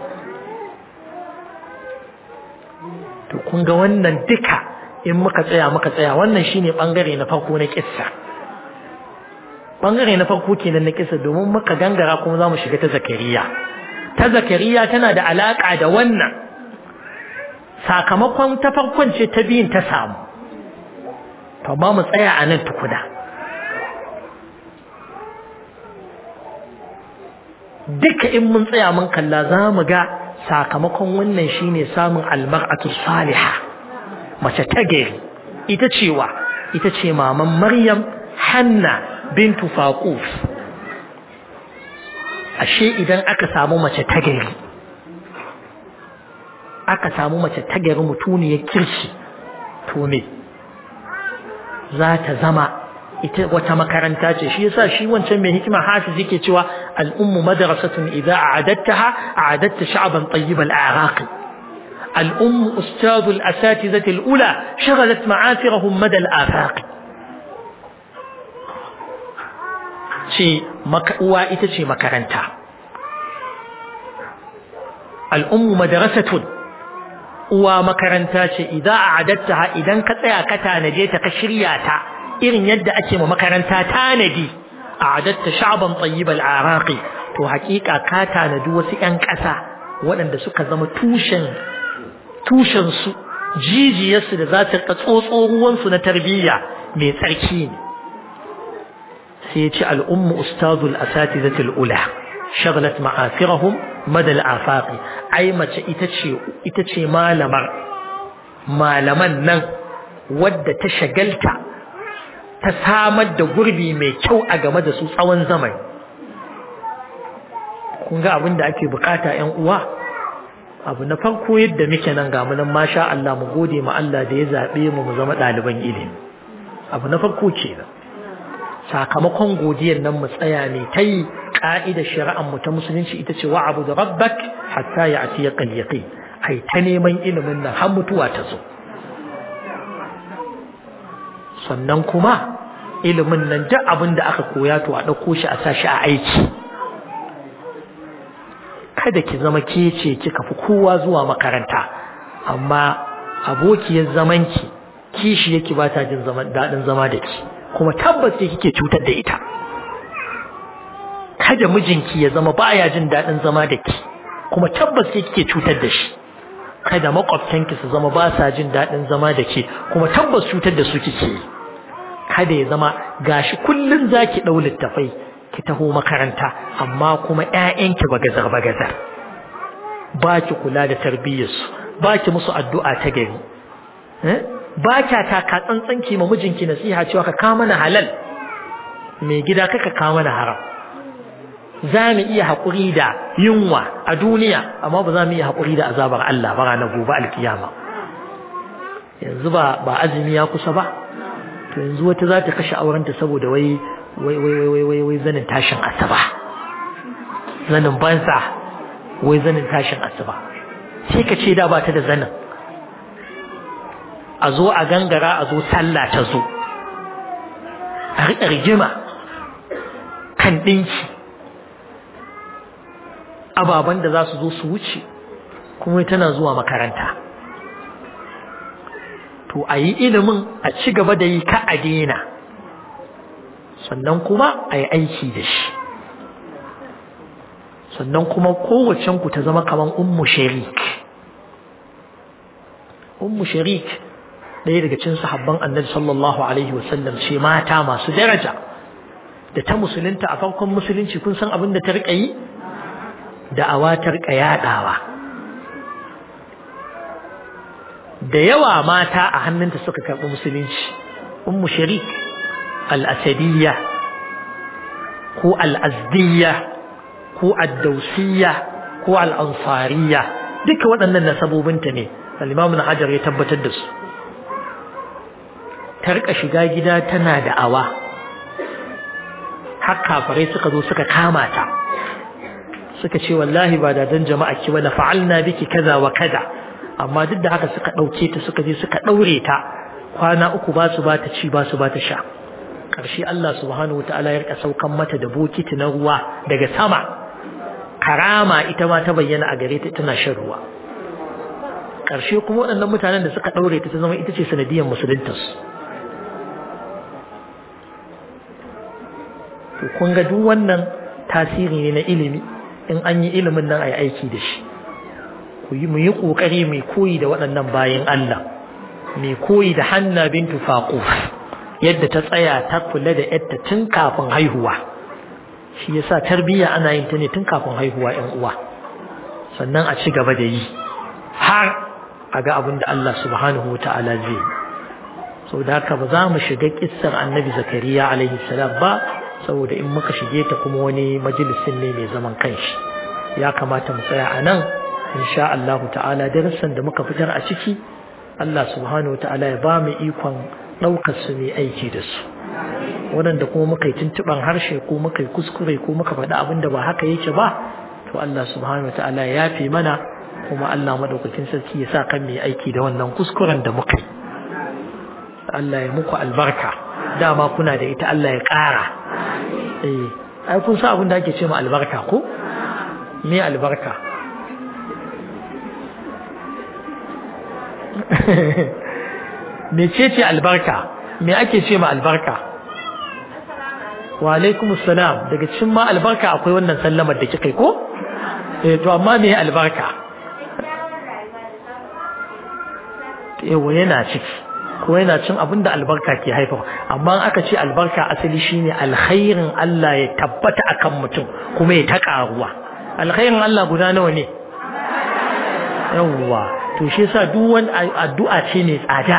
to kun ga wannan duka in muka tsaya muka tsaya wannan shine bangare na farko na kissa bangare na farko kenan na kissa domin muka gangara kuma zamu shiga ta zakariya ta zakariya tana da alaka da wannan sakamakon ta farkon ce ta biyun ta samu to ba mu tsaya a nan tukuna duka in mun tsaya mun kalla za mu ga sakamakon wannan shine samun almar'atu saliha mace ta gari ita cewa ita ce maman maryam hanna bintu faquf ashe idan aka samu mace ta gari aka samu mace ta gari mutuniyar kirshi to me za ta zama ita wata makaranta ce shi yasa shi wancan mai hikima hafiz yake cewa al-ummu madrasatun idza a'adattaha a'adatta sha'ban tayyib al-a'raq al-ummu ustadhu al-asatizati al-ula shaghalat ma'athirahum mada al-afaq ce uwa ita ce makaranta al-ummu madrasatun uwa makaranta ce idan a'adattaha idan ka tsaya ka tanaje ta ka shirya ta irin yadda ake ma makaranta tanadi a'adatta sha'ban tayyibal araqi to hakika ka tanadi wasu ƴan ƙasa waɗanda suka zama tushen tushen su jijiyarsu da za ta rika tsotso ruwansu na tarbiyya mai tsarki ne sai ya ce al'ummu ustazul asatizatul ula shagalat ma'afirahum madal afaqi ai mace ita ce ita ce malamar malaman nan wadda ta shagalta ta samar da gurbi mai kyau a game da su tsawon zamani kun ga abin da ake bukata ƴan uwa abu na farko yadda muke nan ga mu nan masha Allah mu gode ma Allah da ya zabe mu mu zama ɗaliban ilimi abu na farko kenan sakamakon godiyar nan mu tsaya ne ta yi ka'idar shari'ar mu ta musulunci ita ce wa'abu da rabbak hatta ya ati yaqin yaqin ai ta neman ilimin nan har mutuwa ta zo sannan kuma ilimin nan duk abin da aka koya to a ɗauko shi a sashi a aiki kada ki zama ke ce kika fi kowa zuwa makaranta amma abokiyar zamanki kishi yake ba ta jin daɗin zama da ki kuma tabbas sai kike cutar da ita kada mijinki ya zama baya jin daɗin zama da ki kuma tabbas sai kike cutar da shi kada makwabtanki su zama ba sa jin daɗin zama da ke kuma tabbas cutar da su kike yi kada ya zama gashi kullun zaki ɗau littafai ki taho makaranta amma kuma ƴaƴanki bagazar bagazar ba ki kula da tarbiyyarsu ba ki musu addu'a ta gari ba kya taka tsantsanki ma mijinki nasiha cewa ka kawo mana halal mai gida kaka kawo mana haram za mu iya haƙuri da yunwa a duniya amma ba za mu iya haƙuri da azabar Allah ba ranar gobe alkiyama yanzu ba ba azumi ya kusa ba to yanzu wata za ta kashe aurenta saboda wai wai wai wai wai wai zanin tashin asuba zanin bansa wai zanin tashin asuba sai ka ce da ba ta da zanin a zo a gangara a zo sallah ta zo a riƙa rigima kan ɗinki ababen da za su zo su wuce kuma tana zuwa makaranta to a yi ilimin a ci gaba da yi ka a daina sannan kuma a yi aiki da shi sannan kuma kowacenku ta zama kamar ummu sharik ummu sharik ɗaya daga cikin sahabban annabi sallallahu alaihi wasallam ce mata masu daraja da ta musulunta a farkon musulunci kun san abin da ta riƙa yi da'awa ta riƙa yaɗawa da yawa mata a hannunta suka karɓi musulunci ummu sharik al-asadiyya ko al-azdiyya ko ad-dawsiyya ko al-ansariyya duka waɗannan nasabobinta ne al-imam hajar ya tabbatar da su ta rika shiga gida tana da awa har kafirai suka zo suka kama ta suka ce wallahi ba da dan jama'a ki wala fa'alna biki kaza wa kaza amma duk da haka suka dauke ta suka je suka daure ta kwana uku ba su ba ta ci ba su ba ta sha karshe Allah subhanahu wataala ya rika saukan mata da bokiti na ruwa daga sama karama ita ma ta bayyana a gare ta tana shan ruwa karshe kuma waɗannan mutanen da suka daure ta ta zama ita ce sanadiyar musuluntarsu to kun ga duk wannan tasiri ne na ilimi in an yi ilimin nan a yi aiki da shi ku yi mu yi ƙoƙari mai koyi da waɗannan bayan Allah mai koyi da hanna bintu faquf yadda ta tsaya ta kula da yadda tun kafin haihuwa shi yasa tarbiyya ana yin ta ne tun kafin haihuwa ƴan uwa sannan a ci gaba da yi har a ga abin da Allah subhanahu wa ta'ala zai yi saboda haka ba za mu shiga kissar annabi zakariya alaihi salam ba saboda in muka shige ta kuma wani majalisin ne mai zaman kanshi ya kamata mu tsaya a nan insha Allah ta'ala darasin da muka fitar a ciki Allah subhanahu ta'ala ya ba mu ikon ɗaukar su mai aiki da su waɗanda kuma muka yi tuntuɓan harshe ko muka yi kuskure ko muka faɗi abin da ba haka yake ba to Allah subhanahu ta'ala ya yafe mana kuma Allah madaukakin sarki ya sa kan mai aiki da wannan kuskuren da muka yi Allah ya muku albarka dama kuna da ita Allah ya ƙara eh ai kun sa abin da ake ce ma albarka ko me albarka me ce ce albarka me ake ce ma albarka wa alaikum salam daga cikin ma albarka akwai wannan sallamar da kika yi ko eh to amma me albarka yawa yana ciki ko yana cin abin da albarka ke haifar amma aka ce albarka asali shine alkhairin Allah ya tabbata akan mutum kuma ya ta karuwa alkhairin Allah guda nawa ne yawa to shi yasa duk wani addu'a ce mai tsada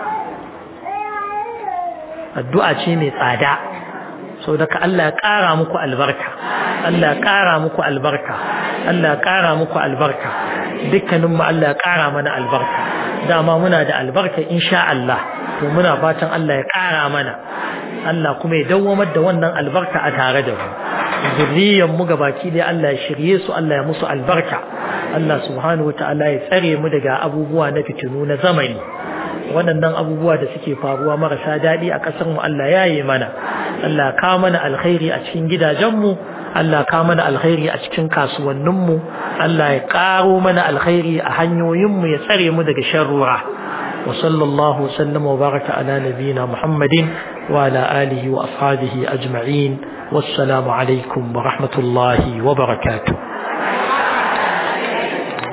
addu'a ce mai tsada saboda ka Allah ya ƙara muku albarka Allah ya ƙara muku albarka Allah ya ƙara muku albarka dukkanin mu Allah ya ƙara mana albarka dama muna da albarka insha Allah to muna fatan Allah ya ƙara mana Allah kuma ya dawwamar da wannan albarka a tare da mu zurriyan mu gabaki dai Allah ya shirye su Allah ya musu albarka Allah subhanahu wataala ya tsare mu daga abubuwa na fitinu na zamani waɗannan abubuwa da suke faruwa marasa daɗi a ƙasar mu Allah ya yi mana Allah ka mana alkhairi a cikin gidajenmu Allah ka mana alkhairi a cikin kasuwanninmu Allah ya ƙaro mana alkhairi a hanyoyinmu ya tsare mu daga sharrura wa sallallahu sallama wa baraka ala nabiyina Muhammadin wa ala alihi wa ashabihi ajma'in wassalamu alaikum wa rahmatullahi wa barakatuh